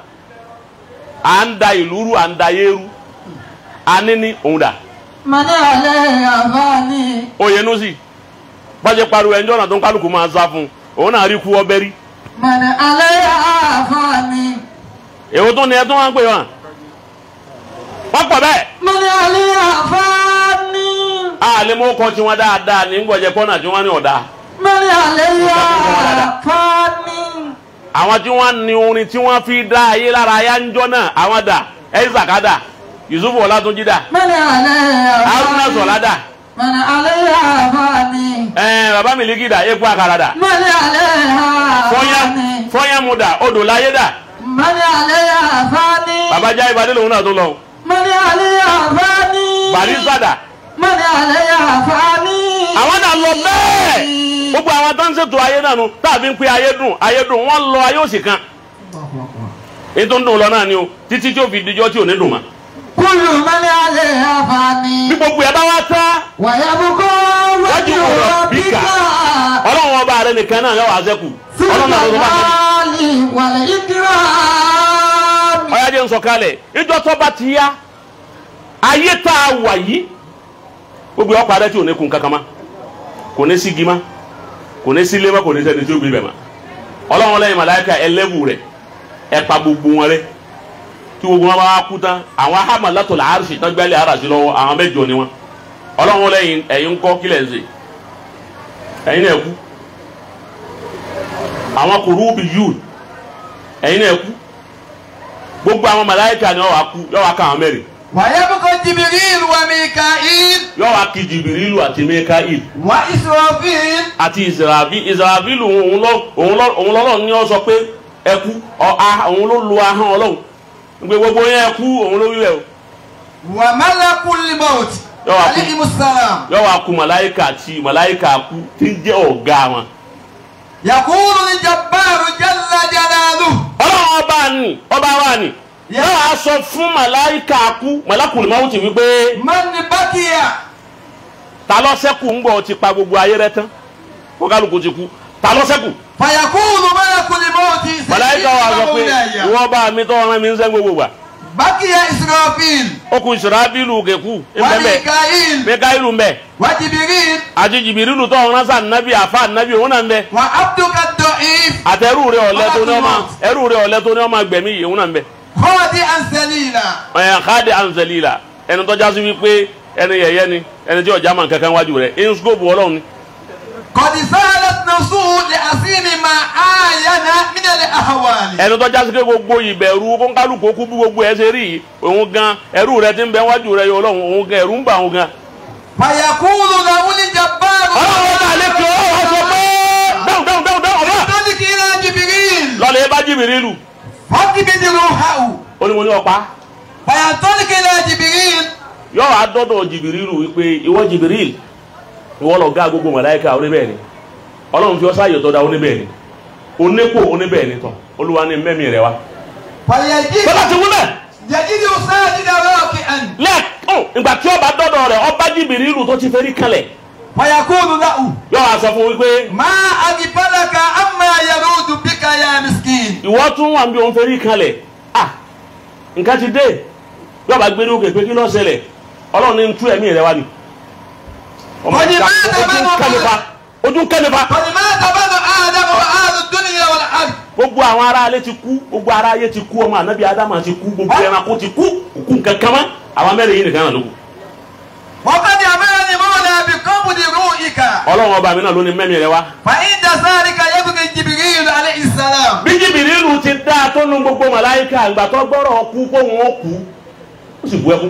Speaker 1: à ń da ìlú rú à ń da yé rú àní ní òun dà
Speaker 2: من عليها فاني
Speaker 1: Oyènúsì bọ́jẹ́ pariwo ẹjọ́ náà tó ń kálukú máa sá fún un òun náà rí kú ọbẹ̀ rí
Speaker 2: من عليها فاني
Speaker 1: èwo tó ní ẹ tó wá ń pè wọn wọ́n pọ̀ bẹ́ẹ̀
Speaker 2: من عليها فاني
Speaker 1: àlẹ́ mọ́ kọ́ tí wọ́n dáadáa ní gbọ́jẹ́ pọ́nà tí wọ́n ní ọ̀dà
Speaker 2: من عليها فاني
Speaker 1: àwọn tí wọ́n ní orin tí wọ́n fi dá ayé lára ayá ń jọ náà àwọn dà ẹ̀ẹ́sàkádà Yusuf Ọlátúnjí dà
Speaker 2: من عليها
Speaker 1: Haruna Sọlá dà
Speaker 2: من عليها فاني
Speaker 1: ẹ̀ẹ́n bàbá Miliki dà epo àkàrà dà
Speaker 2: من عليها
Speaker 1: fọ́nyá
Speaker 2: فاني
Speaker 1: fọ́nyá mu dà odò láyé dà
Speaker 2: من عليها فاني
Speaker 1: bàbá já ìbàdí lòun náà tó lọ
Speaker 2: من عليها فاني
Speaker 1: Barrister dà
Speaker 2: من عليها فاني
Speaker 1: àwọn náà lọ bẹ́ẹ̀ gbogbo àwọn tó ń ṣètò ayé náà nu tàbí ń pe ayé dùn ayé dùn wọ́n lọ ayé òsì kan èyí tó ń dùn lọ náà ni o títí tí ó fi dijọ́ tí ò ní dùn mọ́
Speaker 2: كل من عليها
Speaker 1: bí
Speaker 2: فاني
Speaker 1: gbogbo ẹ̀ bá wá tán
Speaker 2: ويبقى وجه ربك
Speaker 1: ọlọ́run ọba rẹ nìkan náà yọ wá sẹ́kù
Speaker 2: ذو
Speaker 1: ọlọ́run náà ló bá sẹ́kù.
Speaker 2: الجلال والإكرام
Speaker 1: ọ̀yájẹ́ ń sọ kalẹ̀ ìjọ tó bá ti yá ayé tá a wà yìí gbogbo ọkọ̀ adé tí ò ní kun kankan ma kò ní sí gima kò ní sí lémà kò ní sẹ́ni tí ó gbé bẹ̀ ma ọlọ́run lẹ́yìn màláìka ẹlẹ́wù rẹ̀ ẹ pa gbogbo wọn rẹ̀ tí gbogbo wọn bá kú tán àwọn ahama látọ̀ la arsi tán gbẹ́lẹ̀ arasi lọ́wọ́ àwọn mẹ́jọ ni wọn ọlọ́run lẹ́yìn ẹ̀yin kọ́ kílẹ̀ ń sè ẹ̀yin náà kú àwọn kùrúbì yùn ẹ̀yin náà kú gbogbo àwọn màláìka ni wọ́n wá kú yọ wá ká àwọn mẹ́rin
Speaker 3: ويبقى جبريل وميكائيل
Speaker 1: yọ wá kí jìbìrìlù àti mẹ́káìl
Speaker 3: وإسرافيل
Speaker 1: àti ìsìràbí ìsìràbílù òun lọ òun lọ òun lọ́lọ́run ní ọ sọ pé ẹ kú ọ a òun ló lu ahọ́n ọlọ́run gbé gbogbo yẹn ẹ kú òun ló wíwẹ̀ o
Speaker 3: وملك الموت
Speaker 1: يا أخي.
Speaker 3: عليهم السلام
Speaker 1: yọ wá kú màláìka àti màláìka kú tí ń jẹ́ ọ̀gá wọn.
Speaker 3: يقول الجبار جل جلاله
Speaker 1: ọlọ́run ọba ni ọba wa ni yọ wá sọ fún màláìka kú màlákùnrin máa ń ti wí pé
Speaker 3: من بقي
Speaker 1: ta ló ṣẹ́kù ń gbọ́ ti pa gbogbo ayé rẹ tán kó kálukú ti kú ta ló ṣẹ́kù
Speaker 3: فيقول ملك الموت
Speaker 1: màláìka wa sọ pé
Speaker 3: مولاي
Speaker 1: ìwọ bá mi tọ́ ọ̀ràn mi ń sẹ́ gbogbo gbà.
Speaker 3: بقي إسرافيل
Speaker 1: ó kù ìsirabílù kẹkù ńbẹ́mbẹ́
Speaker 3: وميكائيل
Speaker 1: mẹkáìlù ńbẹ
Speaker 3: وجبريل
Speaker 1: àti jìbìrìlù tó ọ̀ràn sàn nábì àfa nábì òun náà ńbẹ
Speaker 3: وعبدك الضعيف
Speaker 1: àtẹrù rẹ ọ̀lẹ tó ní ọmọ ẹrù rẹ ọ̀lẹ tó ní ọmọ gbẹ̀mí yìí òun náà ńbẹ.
Speaker 3: خاضعا ذليلا
Speaker 1: ẹ̀yàn káàdì anzelila ẹni tó jásí wípé ẹni yẹ̀yẹ́ ni ẹni tí ọjà máa kankan wájú rẹ inskopu ọlọ́run ni.
Speaker 3: قد سالت نفسه لأسين ما آين من الأهوال
Speaker 1: ẹni tó jásí pé gbogbo ìbẹ̀rù kónkálukú kú bí gbogbo ẹ ṣe rí yìí òun gan ẹrù rẹ ti ń bẹ wájú rẹ yọ ọlọ́run òun gan ẹrù ń bà òun gan.
Speaker 3: فيقول له الجبار
Speaker 1: ọlọ́run ọba àlejò ọ̀hún sọ pé dáhùn dáhùn dáhùn dáhùn ọba
Speaker 3: ذلك إلى جبريل
Speaker 1: lọ́lẹ̀ bá jìbìrìlù
Speaker 3: فاقبض روحه
Speaker 1: ó ní mo ní ọ̀pá
Speaker 3: فينطلق إلى جبريل
Speaker 1: yọ wá dọ́dọ̀ jìbìrìlù wípé ìwọ jìbìrìl ìwọ lọ gá gbogbo màláíkà oníbẹ̀ ni ọlọ́run fi ọ́sá àyọ̀tọ̀ da oníbẹ̀ ni onípò oníbẹ̀ ni tán olúwa ní mẹ́mí rẹ wá.
Speaker 3: فيجد
Speaker 1: bọ́lá ti wúlẹ̀
Speaker 3: يجد ساجدا راكعا
Speaker 1: lẹ́ẹ̀kún ìgbà tí ọba dọ́dọ̀ rẹ̀ ọba jìbìrìlù tó ti fẹ́ rí kalẹ̀
Speaker 3: فيقول له
Speaker 1: yọ wá sọ fún wípé
Speaker 3: ما أغفلك أما يرود بك يا مسكين
Speaker 1: ìwọ tún wà bí òun fẹ́ rí kalẹ̀ ah nǹkan ti dé yọ bá gbé ní òkè pé kí ló ṣẹlẹ̀ ọlọ́run ní tú ẹ̀mí rẹ wá ni. ọmọ
Speaker 3: Wọ́n ní
Speaker 1: ìka
Speaker 3: máa
Speaker 1: ojú ń
Speaker 3: tàbá
Speaker 1: kẹ́nifa ojú ń kẹ́nifa.
Speaker 3: فلماذا بنو آدم وأهل الدنيا والأرض
Speaker 1: gbogbo àwọn ará alé ti kú gbogbo ará ayé ti kú ọmọ anabi adama ti kú gbogbo ẹranko ti kú òkú nǹkan kan mọ́ àwọn mẹ́rin yìí nìkan náà ló kù.
Speaker 3: وقد أمرني مولى بقبض روحك
Speaker 1: ọlọ́run ọba mi náà ló ní mẹ́rin rẹ wá.
Speaker 3: فعند ذلك يبقى جبريل عليه السلام
Speaker 1: bí jìbìrìlù ti dá a tó nu gbogbo màláìka àgbà tó gbọ́rọ̀ kú kó wọn ó kú ó sì bu ẹkún.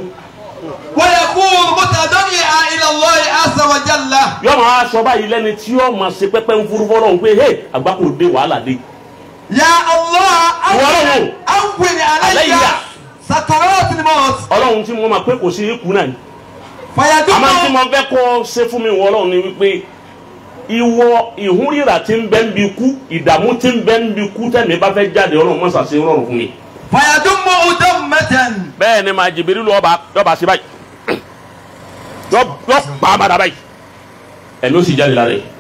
Speaker 3: ويكون متضرعا إلى الله عز وجل
Speaker 1: yọ máa sọ báyìí lẹ́ni tí yọ máa ṣe pẹ́pẹ́ ń furu fọ́lọ́run pé hey àgbà kò dé wàhálà dé.
Speaker 3: يا الله
Speaker 1: ولو.
Speaker 3: أول علي
Speaker 1: علي.
Speaker 3: سكرات الموت
Speaker 1: ọlọ́run tí mo máa pé kò sí ikú náà ni àmọ́ tí
Speaker 3: فيدم
Speaker 1: mo fẹ́ kọ́ ṣe fún mi wọ́n lọ́wọ́ ni wípé ìwọ ìhúnríra tí ń bẹ ń bi kú ìdààmú tí ń bẹ ń bi kú tẹ̀mí bá fẹ́ jáde ọlọ́run mọ́sà sí rọrùn fún mi.
Speaker 3: فيدمه دمة
Speaker 1: bẹ́ẹ̀ ni màá jìbìrì lọ́ọ́ bá bá sí báyìí yọ yọ pa á padà báyìí ẹ̀mí ó sì jáde lára yìí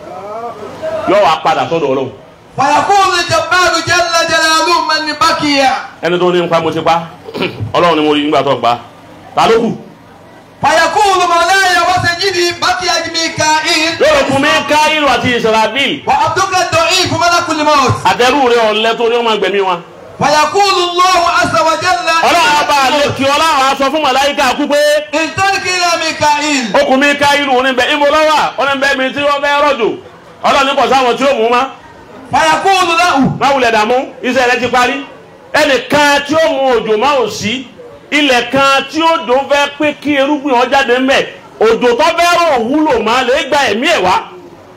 Speaker 1: yọ wá padà sọ́dọ̀ ọlọ́run
Speaker 3: فيقول الجبار جل جلاله من بكي
Speaker 1: ẹni tó ní nípa mo ti pa ọlọ́run ni mo rí nígbà tó pa ta ló kù
Speaker 3: فيقول مولاي وسيدي بكي ميكائيل
Speaker 1: yóò kún mi káyìlú àti ìsirabíl
Speaker 3: وعبدك الضعيف ملك الموت
Speaker 1: àtẹrù rẹ ọ̀lẹ́ tó ní ọmọ ẹgbẹ̀mí wọn.
Speaker 3: فيقول الله عز وجل
Speaker 1: ọlọ́run ọba àlekí ọlọ́run aṣọ fún màláyíká kú pé
Speaker 3: انطلق الى ميكائيل
Speaker 1: okùn mi káyìlú oníbẹ̀ ìbò lọ́wọ́ oníbẹ̀ mi tí wọ́n fẹ́ rọ̀jò ọlọ́run ní kò sáwọn tí ó mú ma
Speaker 3: فيقول له
Speaker 1: má wulẹ̀ dààmú iṣẹ́ rẹ ti parí ẹnìkan tí ó mú òjò má ò sí ilẹ̀ kan tí ó dùn fẹ́ pé kí irúgbìn ọ jáde mẹ́ òjò tó fẹ́ rọ̀ wúlò má lè gba ẹ̀mí ẹ̀ wá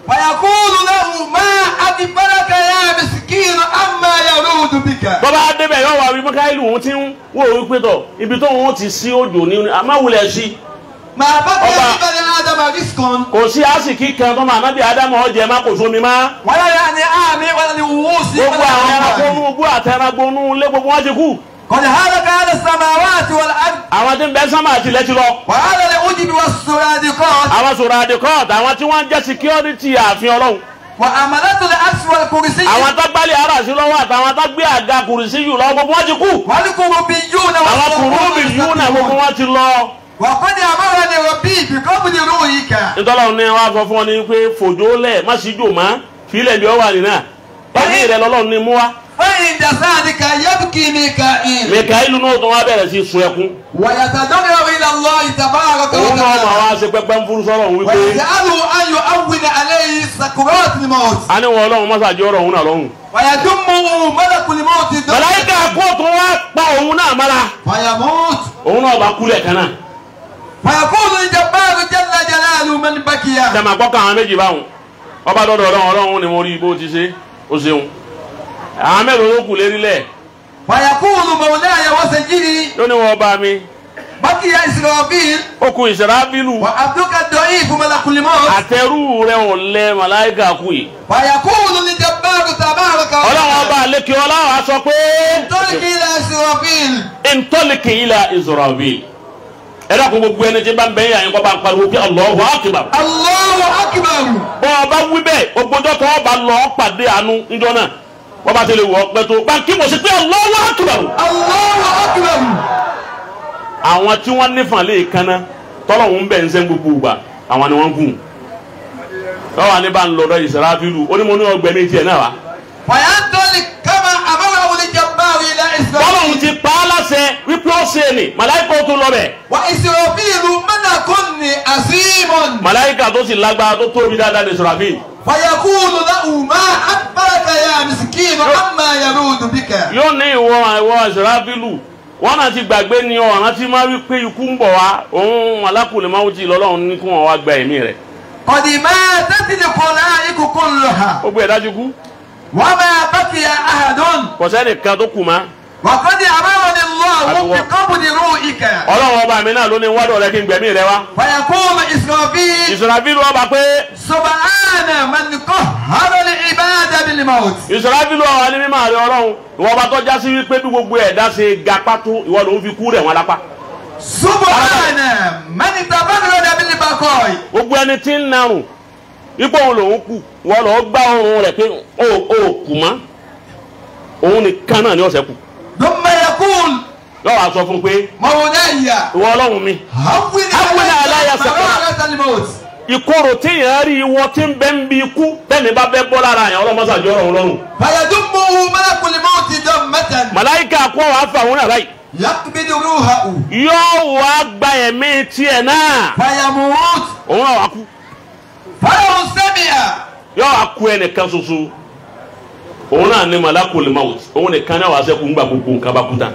Speaker 3: فيقول له ما أكبرك يا مسكين أما يرود بك
Speaker 1: bọ́bá débẹ̀ yọ wà wí mọ́ káyìlú òun ti ń wò ó wípé tọ̀ ibi tó òun ti sí òjò ní má wulẹ̀ sí
Speaker 3: ما بقي
Speaker 1: أبا.
Speaker 3: لبني آدم رزق
Speaker 1: kò sí àsìkí kan tó máa nábì ádámù ọ̀jẹ̀ má kò sómi má.
Speaker 3: ولا يعني آمي ولا لووس
Speaker 1: gbogbo
Speaker 3: ولا
Speaker 1: àwọn ẹranko
Speaker 3: أموال.
Speaker 1: inú igbó àtẹnagbó inú ilé gbogbo wọn ti kú
Speaker 3: قد هلك على السماوات والأرض
Speaker 1: àwọn tí ń bẹ sánmà àti ilẹ̀ ti lọ
Speaker 3: وعلى العجب والسرادقات
Speaker 1: àwọn sọ̀rọ̀ àdìkọ́ọ̀tì àwọn tí wọ́n ń jẹ́ security ààfin ọlọ́run
Speaker 3: وعملت العرش والكرسي
Speaker 1: àwọn tó gbálẹ̀ ara sí lọ́wọ́ àtàwọn tó gbé àga kùrìsí yù lọ gbogbo wọn ti kú
Speaker 3: والكروبيون
Speaker 1: àwọn kùrúbì yù náà gbogbo wọn ti lọ.
Speaker 3: وقد أمرني ربي بقبض روحك
Speaker 1: nítorí ní wọn sọ fún ọ ní pé fòjó lẹ̀ má sí jò má fílẹ̀ bí ọ wà nínà ẹ̀mí rẹ lọ́lọ́run ní mú wa.
Speaker 3: فعند ذلك يبكي ميكائيل
Speaker 1: mẹ̀káìlú náà tó wá bẹ̀rẹ̀ sí sun ẹkún
Speaker 3: ويتضرع إلى الله تبارك
Speaker 1: òun náà máa
Speaker 3: وتعالى
Speaker 1: wá ṣe pẹ́pẹ́ ń furu sọ́rọ̀ òun wípé
Speaker 3: ويجعله أن يؤون عليه سكرات الموت
Speaker 1: a ní wọn ọlọ́run mọ́sàájì ọ̀rọ̀ òun náà lọ́rùn.
Speaker 3: ويدمه ملك الموت دم
Speaker 1: màláíkà kó tó wá pa òun náà mára
Speaker 3: فيموت
Speaker 1: òun náà bá kúlẹ̀ kan náà.
Speaker 3: فيقول الجبار جل جلاله من بكي
Speaker 1: sẹ́mi àkọ́kọ́ àwọn méjì báwọn ọba dọ́dọ̀ ọlọ́run ọlọ́run ni mo rí bó ti ṣe ó ṣeun àwọn mẹ́rin ló kù lérí lẹ̀
Speaker 3: فيقول مولاي وسيدي
Speaker 1: ló ní wọn bá mi
Speaker 3: بكي إسرافيل
Speaker 1: ó kù ìsirafílù
Speaker 3: وعبدك الضعيف ملك الموت
Speaker 1: àtẹrù rẹ ò lẹ màláíkà kù yìí
Speaker 3: فيقول للجبار تبارك
Speaker 1: ọlọ́run ọba
Speaker 3: وتعالى
Speaker 1: àlékè ọlọ́run á sọ pé
Speaker 3: انطلق إلى إسرافيل
Speaker 1: ntọ́lìkì ilà Israfil ẹ dákun gbogbo ẹni tí bá ń bẹ́yìn àyìnkọ́ bá ń pariwo pé Allahu Akbar
Speaker 3: الله أكبر
Speaker 1: bọ́ ọba wí bẹ́ẹ̀ ogbojọ́ tó ọba lọ pàdé àánú níjọ́ náà wọ́n bá tẹ̀lé wọ́ pẹ́ tó báńkì mọ̀ sí pé Allahu Akbar
Speaker 3: الله أكبر
Speaker 1: àwọn tí wọ́n nífàn lè kanna tọ́lọ̀hún bẹ̀ ń sẹ́ gbogbo ìgbà àwọn ni wọ́n gùn lọ́wọ́ ní bá ń lọ́dọ̀ Israfilu ó ní mo ní ọgbẹ́ méjì ẹ̀ náà wá
Speaker 3: وينطلق كما أمره الجبار إلى
Speaker 1: tọ́lọ̀hún
Speaker 3: إسرافيل
Speaker 1: ti pa á láṣẹ wípé ó ṣe ni màláìkà ó tó lọ bẹ̀
Speaker 3: وإسرافيل ملك عظيم
Speaker 1: màláìkà tó sì lágbára tó tóbi dáadáa ní Israfil
Speaker 3: فيقول له ما أكبرك يا مسكين عما يرود بك
Speaker 1: yóò ní ìwọ ìwọ Israfilu wọn náà ti gbàgbé ni ọ̀ràn tí máa wí pé ikú ń bọ̀ wá òun alákùnrin máa ń jí lọ́lọ́run ní kí wọ́n wá gba ẹ̀mí rẹ̀
Speaker 3: قد ماتت الخلائق كلها
Speaker 1: ó gbé ẹ̀ dájú kú
Speaker 3: وما بقي أحد
Speaker 1: kò sẹ́nìkan tó kù mọ́
Speaker 3: وقد أمرني الله
Speaker 1: أيوة.
Speaker 3: بقبض روحك
Speaker 1: ọlọ́run ọba mi náà ló ní wádọ̀ rẹ kí n gbẹ̀mí rẹ wá
Speaker 3: فيقول إسرافيل
Speaker 1: Israfilu ọba pé
Speaker 3: سبحان من قهر العباد بالموت
Speaker 1: Israfilu ọba ní mímọ́ rẹ ọlọ́run ìwọ ọba tó já sí wípé bí gbogbo ẹ̀dá ṣe ga pátó ìwọ ló ń fi kú rẹ̀ wọn lápá
Speaker 3: سبحان من تبرد بالبقاء
Speaker 1: gbogbo ẹni tí ń narùn ipò òun lòun kù wọn lọ gbá ọrùn rẹ̀ pé ó ó kù mọ́ òun nìkan náà ni ọ̀sẹ̀ kù
Speaker 3: ثم يقول
Speaker 1: yóò wá sọ fún un pé
Speaker 3: مولاي
Speaker 1: ìwọ ọlọ́run mi
Speaker 3: هون
Speaker 1: هون علي
Speaker 3: علي
Speaker 1: سكرات.
Speaker 3: مرارة الموت
Speaker 1: ìkorò tí yẹn rí ìwọ tí ń bẹ ń bi ikú tẹ́mi bá bẹ́ bọ́ lára yẹn ọlọ́mọsàjọ́ ọ̀run lọ́rùn
Speaker 3: فيدمه ملك الموت دمة
Speaker 1: màláìka kó wàá fà wọn náà báyìí
Speaker 3: يقبض روحه
Speaker 1: yóò wá gba ẹ̀mí tiẹ̀ náà
Speaker 3: فيموت
Speaker 1: òun náà wá kú
Speaker 3: فلو سمع
Speaker 1: yóò wá kú ẹnìkan ṣoṣo òun náà ní malakul maut òun nìkan náà wá sẹ́kù ńgbà gbogbo nǹkan bá kú tán.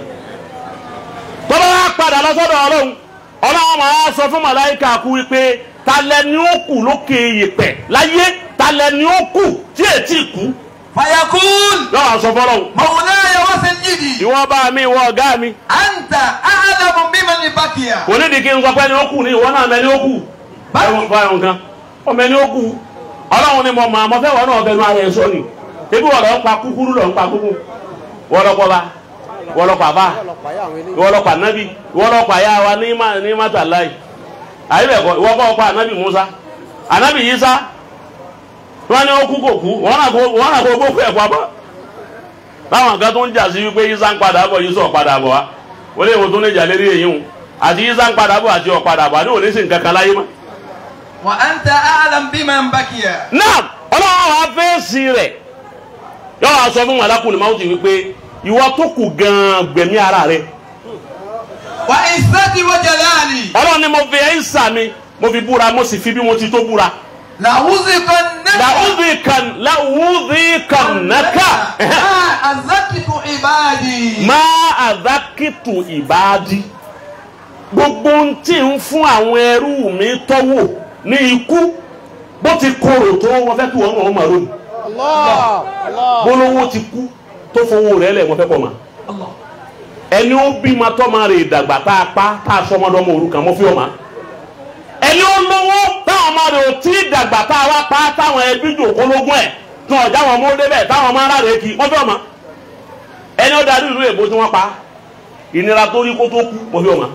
Speaker 1: tọ́lá wá padà lọ́sọ́dọ̀ ọlọ́run ọlọ́run máa sọ fún màláìka kú wípé talẹ̀ ni ó kù lókè yèpẹ̀ láyé talẹ̀ ni ó kù tí ètí kú
Speaker 3: فيقول
Speaker 1: yóò wá sọ fọlọ́run
Speaker 3: مولاي وسيدي
Speaker 1: ìwọ bá mi ìwọ ọ̀gá mi
Speaker 3: أنت أعلم بمن من بقي
Speaker 1: kò ní di kí n sọ pé ni ó kù ní ìwọ náà mẹni ó kù báyọ̀ báyọ̀ nǹkan ọmọ ẹni ó kù ọlọ́run ni mo mọ àmọ́ fẹ́ wọn náà fẹnu ara ẹ sọ ni ebi wọ́n lọ ń pa kúkúrú lọ ń pa kúkú wọ́n lọ kọ́ ba wọ́n lọ pa bá wọ́n lọ pa nábì wọ́n lọ pa yá wa ní má ní má tà láì àyè bẹ̀ kọ́ ìwọ́n kọ́ pa ànábì Musa ànábì Yísá wọ́n ní ó kú kò kú wọ́n náà kó wọ́n náà kó gbókù ẹ̀ pa bọ́ báwọn kan tó ń jà sí wípé Yísá ń padà bọ̀ Yísá ò padà bọ̀ wá wọ́n lè wọ́n tó ń jà lérí èyí hùn àti Yísá ń padà bọ̀ àti ò padà bọ̀ àti òní sì ń kankan láyé mọ́.
Speaker 3: وأنت أعلم بمن بقي
Speaker 1: náà ọlọ́run wa fèsì rẹ̀ yóò wá sọ fún màlákùnrin máa ti wípé ìwọ tó kù gan-an gbẹ̀mí ara rẹ̀
Speaker 3: وعزتي وجلالي
Speaker 1: ọlọ́run ni mo fi ẹ̀yìnsà mi mo fi búra mo sì fi bí mo ti tó búra
Speaker 3: لأوزقنك
Speaker 1: làwùdíkan làwùdíkannáka
Speaker 3: ما أزكت عبادي
Speaker 1: má àdákìtù ìbáàdí gbogbo ohun tí ń fún àwọn ẹrú mi tọ́wò ní ikú bó ti korò tó wọn fẹ́ kí wọn náà máa ronú gbólóhùn ti kú tó fowó rẹ̀ lẹ̀ wọ́n fẹ́ kọ́ ma
Speaker 3: الله
Speaker 1: ẹni ó bímọ tọ́mọ rẹ̀ dàgbà tá a pa tá a sọmọdọ́mọ òrukàn mọ́ fi ọ̀ma ẹni ó lówó táwọn ọmọ rẹ̀ ò tí ì dàgbà tá a wá pa táwọn ẹbí jòkó lógún ẹ̀ tí wọn jáwọn ọmọ débẹ̀ táwọn ọmọ ara rẹ̀ kì í mọ́ fi ọ̀ma ẹni ó darí ìlú èbó tí wọ́n pa ìnira tó rí kó tó kú mọ́ fi ọ̀ma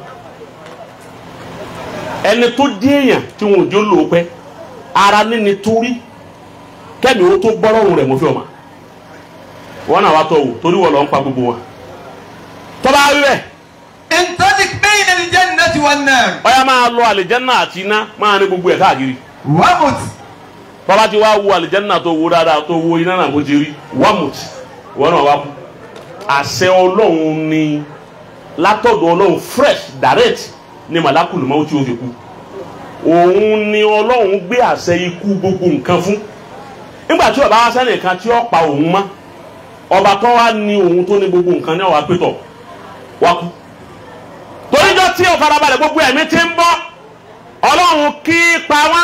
Speaker 1: ẹni tó dé èèyàn tí wọn ò jó lò ó pẹ́ ara níni torí kẹ́mi ó tó gbọ́rọ̀rùn rẹ̀ mọ́ fi ọ̀ma wọn náà wá tọ̀ wò torí wọ́n lọ ń pa gbogbo wọn tọ́ba wí bẹ́ẹ̀
Speaker 3: انطلق بين الجنة والنار
Speaker 1: ọyá máa lọ àlìjẹ́nà àti iná máa ní gbogbo ẹ̀ káàkiri
Speaker 3: ومت
Speaker 1: bàbá ti wá wo àlìjẹ́nà tó wo dáadáa tó wo iná náà bó ti rí wàmùt wọn náà wá kú àṣẹ ọlọ́run ni látọ̀dọ̀ ọlọ́run fresh direct ni màlákùlù máa tí o fi kú òun ni ọlọ́run gbé àṣẹ ikú gbogbo nǹkan fún nígbà tí ọba wá sẹ́nìkan tí ó pa òun mọ́ ọba tó wá ní òun tó ní gbogbo nǹkan ní ọ̀wá pétọ̀ wá kú toríjọ́ tí ó farabalẹ̀ gbogbo ẹ̀mí ti ń bọ́ ọlọ́run kí pa wá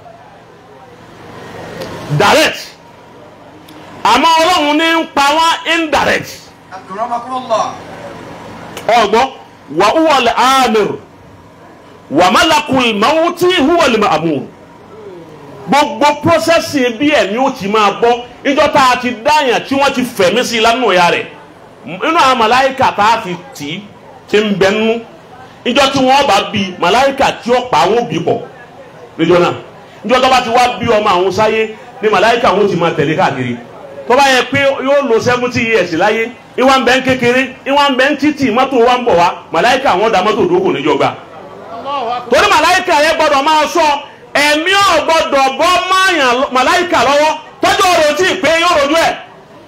Speaker 1: direct àmọ́ ọlọ́run ní ń pa wá indirect
Speaker 3: أكرمكم الله
Speaker 1: ọgbọ́n wà wúwọ̀lẹ̀ amir wà malakul mawuti wúwọ̀lẹ̀ ma'amur gbogbo prọ́sẹ̀sì bí ẹ̀mí ó ti máa bọ́ níjọ́ tá a ti dáyàn tí wọ́n ti fẹ̀mí sí lánàá ya rẹ̀ nínú àwọn màláìkà tá a fi tì í ti ń bẹ nínú níjọ́ tí wọ́n bá bí màláìkà tí ó pa àwọn òbí bọ̀ níjọ́ náà níjọ́ tó bá ti wá bí ọmọ àwọn sáyé ní màláìkà wọn ti máa tẹ̀lé káàkiri tó bá yẹ pé yóò lo seventy years láyé ìwà ń bẹ ń kékeré ìwà ń bẹ ń títì mọ́tò wa ń bọ̀ wá màláìkà wọn da mọ́tò dókò níjọba torí màláìkà yẹn gbọ́dọ̀ máa sọ ẹ̀mí ò gbọ́dọ̀ bọ́ máyàn màláìkà lọ́wọ́ tọ́jú ọ̀rọ̀ tí ì pé yóò rojú ẹ̀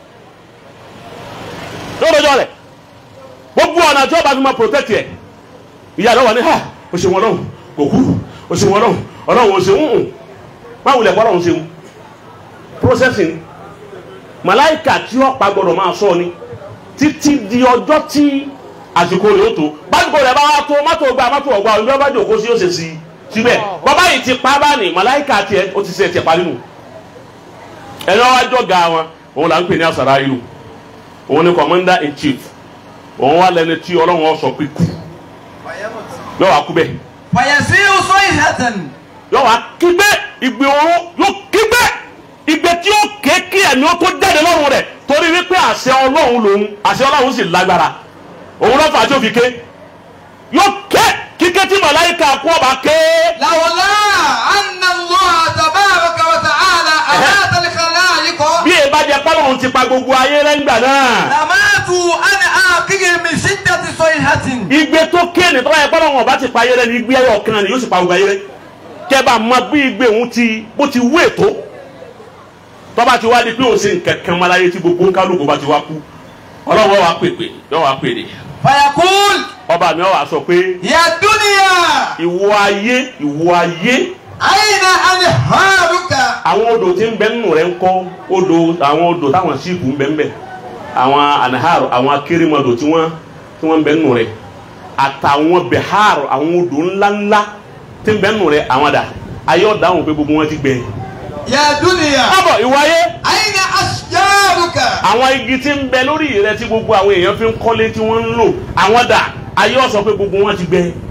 Speaker 1: yóò rojú ọ̀rẹ́ gbogbo ọ̀nà tí ó bá fi máa protect ẹ̀ ìyá rẹ̀ wà ní ha o ṣe wọn lọ́hùn kò kú o ṣe wọn lọ́hùn ọlọ́hùn o ṣe ń hùn má wulẹ̀ kọ́ ọlọ́hùn ṣe ń processing màláìkà tí ó pa gbọ́dọ̀ máa sọ ni títí di ọjọ́ tí àsìkò rẹ̀ ó tó básìkò rẹ̀ bá wá tó mọ́tò gba mọ́tò ọgbà ọjọ́ bá jòkó sí ó ṣe sí síbẹ̀ bàbá yìí ti pa bá ní màláìkà tiẹ̀ ó ti ṣe tiẹ̀ parí nù ẹni wá jọ ga wọn òun là ń pè ní àṣàrà ìlú òun ni commander in chief òun wà lẹni tí ọlọ́run ọ sọ pé kú
Speaker 3: ويمت
Speaker 1: yóò wá kú bẹ́ẹ̀
Speaker 3: فيسير صيحة
Speaker 1: yóò wá kígbé ìgbé oró yóò kígbé ìgbé tí ó ké kí ẹ̀mí ó tó jáde lọ́rùn rẹ̀ torí wípé àṣẹ ọlọ́run lòun àṣẹ ọlọ́run sì lágbára òun lọ́fà tí ó fi ké yóò ké kíké tí màláìka kú ọba ké
Speaker 3: لولا أن الله تبارك وتعالى أمات الخلائق
Speaker 1: bí èèbá jẹ pálọ̀hún ti pa gbogbo ayé lẹ́ngbà náà
Speaker 3: لماتوا عن آخرهم من شدة صيحة
Speaker 1: ìgbé tó ké ní tọ́lá yẹ pálọ̀hún ọba ti pa ayé rẹ ní ìgbé ayé ọ̀kan ni yóò sì pa gbogbo ayé rẹ kẹba mọ bí ìgbé òun ti bó ti wú ètò tọ́ba ti wá di pé òun ṣe nǹkan kan máa láyé tí gbogbo ń kálukú bá ti wá kú ọlọ́wọ́ wa pèpè yọ wa pèrè
Speaker 3: فيقول
Speaker 1: ọba mi wà sọ pé
Speaker 3: يا دنيا
Speaker 1: ìwọ ayé ìwọ ayé
Speaker 3: أين أنهارك
Speaker 1: àwọn odò tí ń bẹ nínú rẹ ń kọ́ odò àwọn odò táwọn síìpù ń bẹ ń bẹ àwọn anaharo àwọn akérèmọdò tí wọ́n tí wọ́n ń bẹ nínú rẹ àtàwọn biharo àwọn odò ńláńlá tí ń bẹ nínú rẹ àwọn dà ayé ọ̀dáhùn pé gbogbo wọn ti gbẹ.
Speaker 3: يا دنيا
Speaker 1: kábọ̀ ìwọ ayé
Speaker 3: أين أشجارك
Speaker 1: àwọn igi tí ń bẹ lórí rẹ tí gbogbo àwọn èèyàn fi ń kọ́lé tí wọ́n ń lò àwọn dà ayé ọ̀sọ́ pé gbogbo wọn ti gbẹ.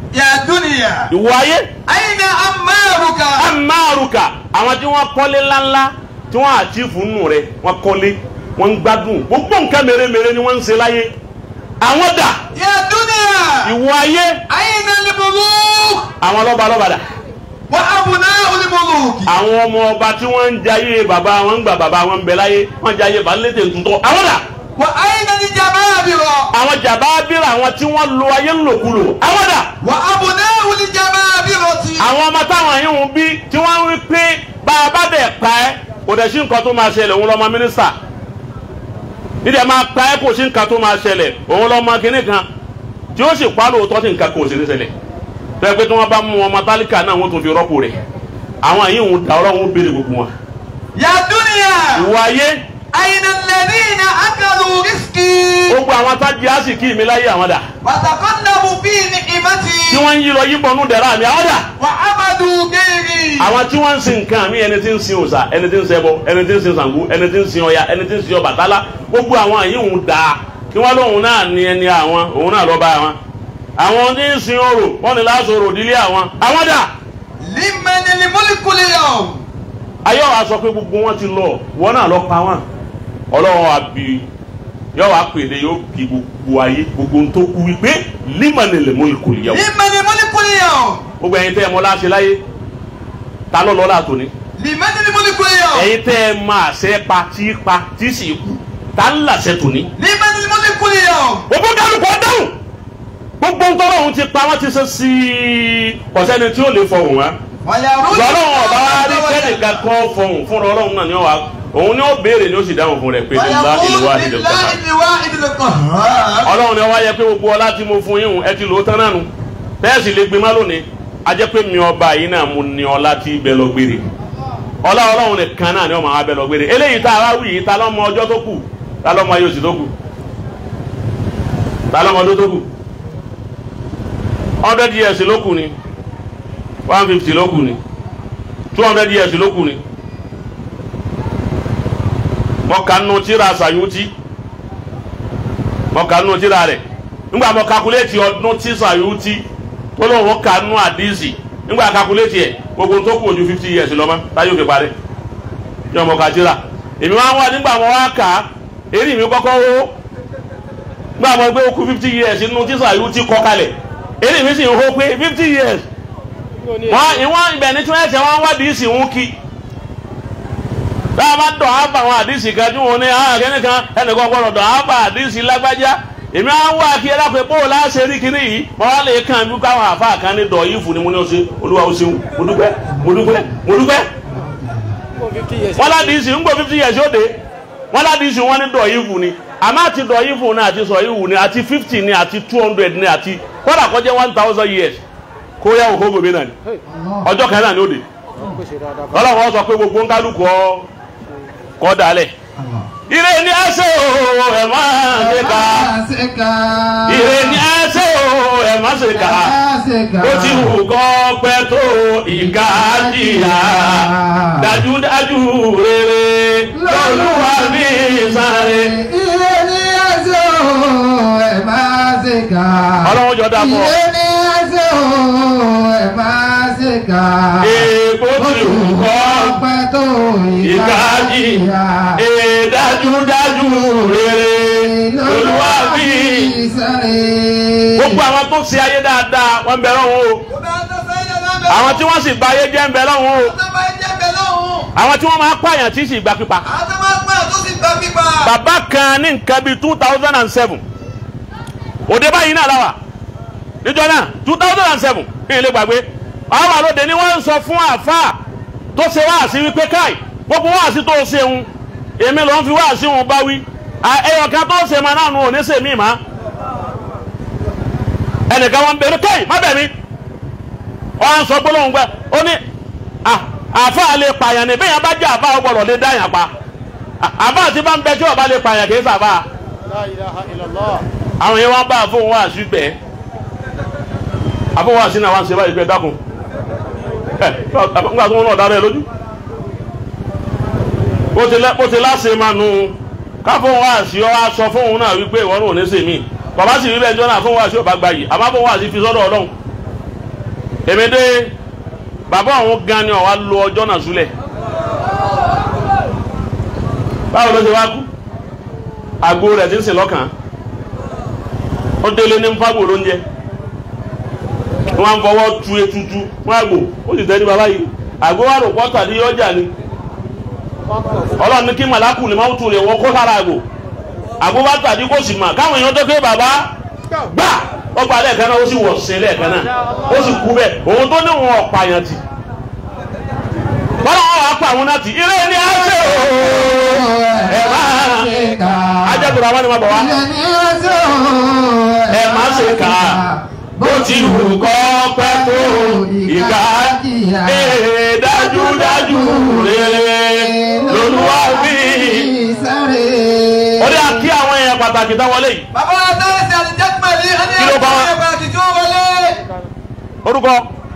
Speaker 3: يا دنيا
Speaker 1: ìwọ ayé
Speaker 3: أين أمارك
Speaker 1: amáruka àwọn tí wọ́n kọ́lé ńláńlá tí wọ́n àtìfù nù rẹ̀ wọ́n kọ́lé wọ́n ń gbádùn gbogbo nǹkan mèremère ni wọ́n ń ṣe láyé àwọn dà
Speaker 3: يا دنيا
Speaker 1: ìwọ ayé
Speaker 3: أين الملوك
Speaker 1: àwọn lọ́ba lọ́ba dà
Speaker 3: وأبناء الملوك
Speaker 1: àwọn ọmọ ọba tí wọ́n ń jayé bàbá wọn ń gbà bàbá wọn ń bẹ láyé wọ́n ń jayé balẹ̀tẹ̀ tuntun àwọn dà
Speaker 3: وأين الجبابرة
Speaker 1: àwọn jàbábìrì àwọn tí wọ́n lo ayé ńlòkulò àwọn dà
Speaker 3: وأبناء الجبابرة
Speaker 1: àwọn ọmọ táwọn yìí ń bí tí wọ́n ń rí pé bá a bá dẹ̀ pa ẹ́ kò dẹ̀ sí nǹkan tó máa ṣẹlẹ̀ òun lọ́mọ mínísítà nídìí ẹ máa pa ẹ́ kò sí nǹkan tó máa ṣẹlẹ̀ òun lọ́mọ kínní kan tí ó sì pa á lóòótọ́ tí nǹkan kò sí ní ṣẹlẹ̀ tó yẹ pé tí wọ́n bá mú ọmọ tálíkà náà wọ́n tún fi rọ́pò rẹ̀ àwọn yìí ń da ọlọ́run ń béèrè gbogbo wọn.
Speaker 3: يا دنيا
Speaker 1: ìwọ ayé
Speaker 3: أين الذين أكلوا رزقي
Speaker 1: gbogbo àwọn tájí àsìkí mi láyé àwọn dà
Speaker 3: وتقلبوا في
Speaker 1: tí
Speaker 3: نعمتي
Speaker 1: wọ́n ń yí lọ yíbọn nú dẹ̀ra mi àwọn dà
Speaker 3: وعبدوا غيري
Speaker 1: àwọn tí wọ́n ń sin nǹkan mi ẹni tí ń sin òòṣà ẹni tí ń ṣẹbọ ẹni tí ń sin Ṣàngó ẹni tí ń sin Ọya ẹni tí ń sin Ọbàtálá gbogbo àwọn yìí ń da kí wọ́n lóun náà ní ẹni àwọn òun náà lọ́ba àwọn àwọn tí ń sin orò wọ́n ní láti orò dílé àwọn àwọn dà
Speaker 3: لمن الملك اليوم
Speaker 1: ayé wa sọ pé gbogbo wọn ti lọ wọn náà lọ pa wọn Ọlọ́run wa bí yóò wá pèdè yóò bí gbogbo ayé gbogbo tó kú wípé limanil mulkul yawm
Speaker 3: لمن الملك اليوم
Speaker 1: gbogbo ẹ̀yin tẹ́ ẹ mọ̀ láṣẹ láyé ta ló lọ́la tòní.
Speaker 3: لمن الملك اليوم
Speaker 1: ẹ̀yin tẹ́ ẹ máa ṣe pa tí pa tí sì kú ta ń làṣẹ tòní.
Speaker 3: لمن الملك اليوم
Speaker 1: gbogbo kálukú ọdáhùn gbogbo ntọ́rọ̀ ohun ti pa wọ́n ti ṣe sí i ọ̀sẹ́ni tí ó lè fọhùn wá.
Speaker 3: ويرد
Speaker 1: lọ́lọ́run ọba wa rí kẹ́nìkan kan fọhùn fúnra ọlọ́run náà ni ó wà òun ni ó béèrè ni ó sì dáhùn fún rẹ̀ pé nígbà ìlú wa
Speaker 3: ويقول
Speaker 1: nílò
Speaker 3: لله
Speaker 1: kọ́ta.
Speaker 3: الواحد القهار
Speaker 1: ọlọ́run ni ó wá yẹ pé gbogbo ọlá tí mo fún yín hùn ẹ ti lò ó tán náà nu bẹ́ẹ̀ sì lè gbé má lónìí a jẹ́ pé mi ọba yìí náà mo ní ọlá tí bẹ lọ gbére ọlá ọlọ́run nìkan náà ni ọmọ wa bẹ lọ gbére eléyìí tá a wá wí yìí ta lọ́mọ ọjọ́ tó kù ta lọ́mọ ayé oṣù tó kù ta lọ́mọ ọdún tó kù hundred years ló kù ni one fifty ló kù ni two hundred years ló kù ni mọ̀kànnù tíra Sayuti mọ̀kànnù tíra rẹ̀ nígbà mọ̀ kakuléètì ọdún tí Sayuti tó lóun kànú àdìsí nígbà kakuléètì ẹ̀ gbogbo tó kù ojú fifty years lọ́mọ táyé òfin parí yọ mọ̀ ká tíra èmi wá wá nígbà mọ̀ wá kà á èrí mi kọ́kọ́ wó nígbà mọ̀ gbé okú fifty years nínú tí Sayuti kọ́ kalẹ̀ èrí mi sì ń hó pé fifty years wọn ìwọ̀n ibẹ̀ ní tí wọ́n ẹ̀sẹ̀ wọn wá dìísì ń kí tá a bá dọ̀ á bá àwọn àdìsí kan tí wọn ní àwọn akẹ́ni kan ẹnìkan gbọ́dọ̀ dọ̀ á bá àdìsí lágbájá èmi á wá kí ẹlẹ́pẹ̀ bó o láṣẹ rí kíní yìí mo wá lè kàn bí káwọn àfa kan ní dọ̀ yìí fún ni mo ní o ṣe olúwa o ṣeun mo dúpẹ́ mo dúpẹ́ mo dúpẹ́ wọn ládìsí ń gbọ́ fifty years ó dé wọn ládìsí wọn ní dọ̀ yìí fún ni àmọ́ àti dọ̀ yìí fún ni àti sọ yìí fún ni àti fifty ni àti two hundred ni àti kódà kọjá one thousand years kó yá òkú gbòmí náà ni ọjọ́ kan náà ni ó dé ọlọ́run sọ pé gbogbo ń kálukú ọ kọ́ dalẹ̀. ire ni ẹ ṣe o ẹ má ṣe ká ire ni ẹ ṣe o ẹ má ṣe ká ó ti wù kọ́ pẹ́ tó ìka jìyà dájúdájú rere lọ́lúwa mi sáré.
Speaker 2: Ilé ní ẹsẹ̀ o, ẹ máa ṣe kà.
Speaker 1: ọlọ́run jọ dá fún ọ.
Speaker 2: Ilé ní ẹsẹ̀ o, ẹ máa ṣe kà.
Speaker 1: èèbó ti wù kọ́
Speaker 2: Ọpẹ́ tó
Speaker 1: ìka jìyà èè dájúdájú rere lọ́lúwa mi gbogbo àwọn tó ṣe ayé dáadáa wọ́n ń bẹ lọ́wọ́ o àwọn tí wọ́n sì bà ayé jẹ́ ń bẹ lọ́wọ́ o àwọn tí wọ́n máa pààyàn tí sì gba pípa. bàbá kan ní nǹkan bíi two thousand and seven òde báyìí náà láwà níjọ náà two thousand and seven ní ilé gbàgbé àwọn àlòdè ni wọ́n ń sọ fún àáfàá tó ṣe wáàsí wípé káì gbogbo wáàsí tó ṣe ń èmi ló ń fi wáàsí wọn bá wí ẹyọkan tó ṣe máa náà nù ò ní ṣèmí máa ẹnìkan wọn bẹ̀rù kẹ́yì má bẹ̀ mí wọn sọ gbólóhùn gbẹ ó ní àfa lè pààyàn ní bẹ́ẹ̀ yẹn bá jẹ́ àfa ọgbọ̀dọ̀ lè dá yàn pa àfa àti bá ń bẹ tí ọba lè pààyàn kìí sàfà àwọn yẹn wọn bá àfọwọ́n wá sí gbẹ àfọwọ́n wá sí náà wá ń ṣe báyìí gbẹ dákun ẹ nígbà tí wọn náà dára ẹ lójú bó ti láṣẹ máa nu káfọwọ́n wá sí ọ wá sọ fóun náà wípé ìwọ náà ò ní sèmí bàbá sì rí bẹ́ẹ̀ jọ náà fún wa sí ọba gba yìí àmọ́ fún wa sí fi sọ́dọ̀ ọlọ́run èmi dé bàbá àwọn gan ni ọ̀wá lo ọjọ́ náà súlẹ̀ báwo ló ṣe wá kú àgbo rẹ̀ ti ń sìn lọ́kàn ó délé ní nfàgbò lóúnjẹ wọn fọwọ́ tu etutu fún àgbò ó sì tẹ́ ní bàbá yìí àgbo wà rò pọ́tà ní ọjà ni ọlọ́run ní kí màlákù lè máa tún lè wọ́n kó sára àgbò àgbo bá tàdí kó sì mà káwọn èèyàn tó ké bàbá gbà ó gba lẹ́ẹ̀kan náà ó sì wọ̀ sí lẹ́ẹ̀kan náà ó sì kú bẹ́ẹ̀ òun tó ní wọn ọ̀pààyàn tì bọ́lá wọn wàá pa àwọn náà tì ilé ní àṣẹ o ẹ máa ajẹ́tùrọ̀ àwọn ni wọ́n bọ̀ wá ẹ má ṣe kà á bó ti wù kọ́ pẹ́ tó ìgbà ee dájúdájú rere lolúwa wí. ó dé àkí àwọn èèyàn pàtàkì tán wọlé yìí
Speaker 3: bàbá wa tẹ́lẹ̀ sí àdìjẹ́pẹ̀lì ẹni
Speaker 1: Kí ló bá wa?
Speaker 3: ẹ̀ka àtijọ́ wọlé.
Speaker 1: orúkọ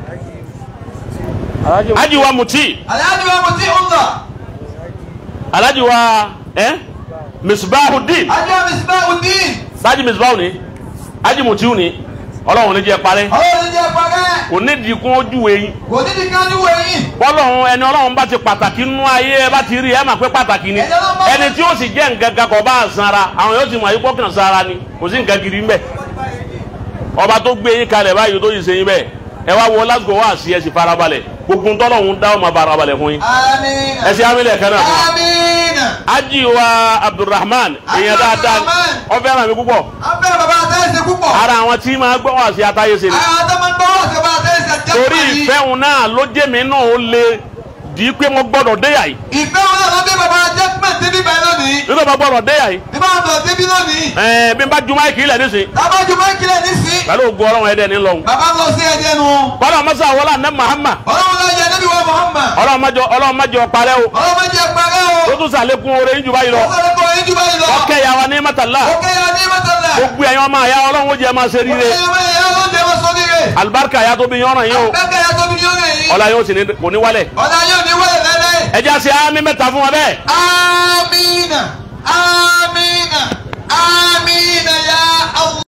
Speaker 1: Alhaji wa Muti
Speaker 3: aláàdì wa mo ti ń lọ.
Speaker 1: Alhaji wa ẹ Misbahudeen
Speaker 3: ajọ́ Misbahudeen.
Speaker 1: sáájì Misbahu ni Alhaji Mutiu ni ọlọ́run ní jẹ́ parẹ́
Speaker 3: ọlọ́run ní jẹ́ parẹ́.
Speaker 1: kò nídìí kún ojú wẹ̀yìn
Speaker 3: kò ní di kan ní wẹ̀yìn.
Speaker 1: bọ́lọ́run ẹni ọlọ́run bá ti pàtàkì nínú ayé ẹ bá ti rí ẹ mà pé pàtàkì ni
Speaker 3: Ẹni Ọlọ́run bá-
Speaker 1: ẹni tí ó sì jẹ́ nǹkan kan kò bá sanra àwọn yóò ti mọ̀ ayípọ̀ kan sanra ni kò sí nǹkan gidi ńbẹ̀ ọba tó gbé yín kalẹ̀ báyìí tó yìí ṣe yín bẹ́ẹ̀ ẹ wá wọ lásìkò wá sí ẹ sì farabalẹ̀ gbogbo ntọ́lọ́hún dá ọmọ farabalẹ̀ fún yín
Speaker 3: àmín.
Speaker 1: ẹ sì amílẹ̀ kan náà fún wa.
Speaker 3: àmín.
Speaker 1: Haji wa Abdulrahman èèyàn dáadáa ni.
Speaker 3: Abdulrahman.
Speaker 1: ó fẹ́ràn mi púpọ̀
Speaker 3: abẹ́ bàbá tẹ́lẹ̀ sí púpọ̀.
Speaker 1: ara àwọn tí máa gbọ́ wá sí atáyé ṣe ni
Speaker 3: àwọn tó máa ń gbọ́ wọ́n sí bàbá tẹ́lẹ̀ sí àdìjẹ́pẹ̀lì.
Speaker 1: torí ìfẹ́ òun náà ló jẹ́ mi náà ó lè dì í pé mo gbọ́dọ̀ déyà yìí
Speaker 3: ìfẹ́ wọn náà ló bí bàbá jẹ́pẹ̀ débi báyìí lónìí.
Speaker 1: nígbà mo gbọ́dọ̀ déyà yìí
Speaker 3: bí bàbá bọ̀ débi lónìí.
Speaker 1: ẹ̀ẹ́n bí n bá ju máìkì ilẹ̀ nísìn
Speaker 3: tábàjú máa ń kílẹ̀ ní sí.
Speaker 1: pẹ̀lú ògùn ọlọ́run ẹ̀dẹ̀ ní lọ́hùn.
Speaker 3: bàbá lọ sí ẹ̀jẹ̀ nu.
Speaker 1: bọ́lá mọ́sá wọlé àná Muhammad
Speaker 3: ọlọ́run lọ yẹ níbi wọ Muhammad.
Speaker 1: ọlọ́run mọ́jọ ọlọ́run mọ́jọ parẹ́ o
Speaker 3: ọlọ́run máa jẹ parẹ́ o.
Speaker 1: tó tún sàlékún oore yín jù báyìí lọ
Speaker 3: ó sọ̀rọ̀ kọ́ yín jù báyìí lọ.
Speaker 1: ọkẹ́ ya wa ní mọ́tàlá
Speaker 3: ó kẹ́ ya ní mọ́tàlá.
Speaker 1: gbogbo ẹ̀yàn ọmọ àyà ọlọ́run ó jẹ́ máa ṣe
Speaker 3: ó
Speaker 1: ríire
Speaker 3: kẹ́ ya máa yẹ ọlọ́run jẹ́ máa sọ níre.
Speaker 1: alibarika ya tó bí yọ̀ràn yín o
Speaker 3: bẹ́ẹ̀ ya tóbi ní ọ̀rẹ́ yìí.
Speaker 1: ọlá yóò sì ní kò ní wálẹ̀
Speaker 3: ọ̀la yóò ní wọlé lẹ́lẹ́.
Speaker 1: ẹjẹ́ àti àmì mẹ́ta fún wa bẹ́ẹ̀
Speaker 3: Amina. Amina.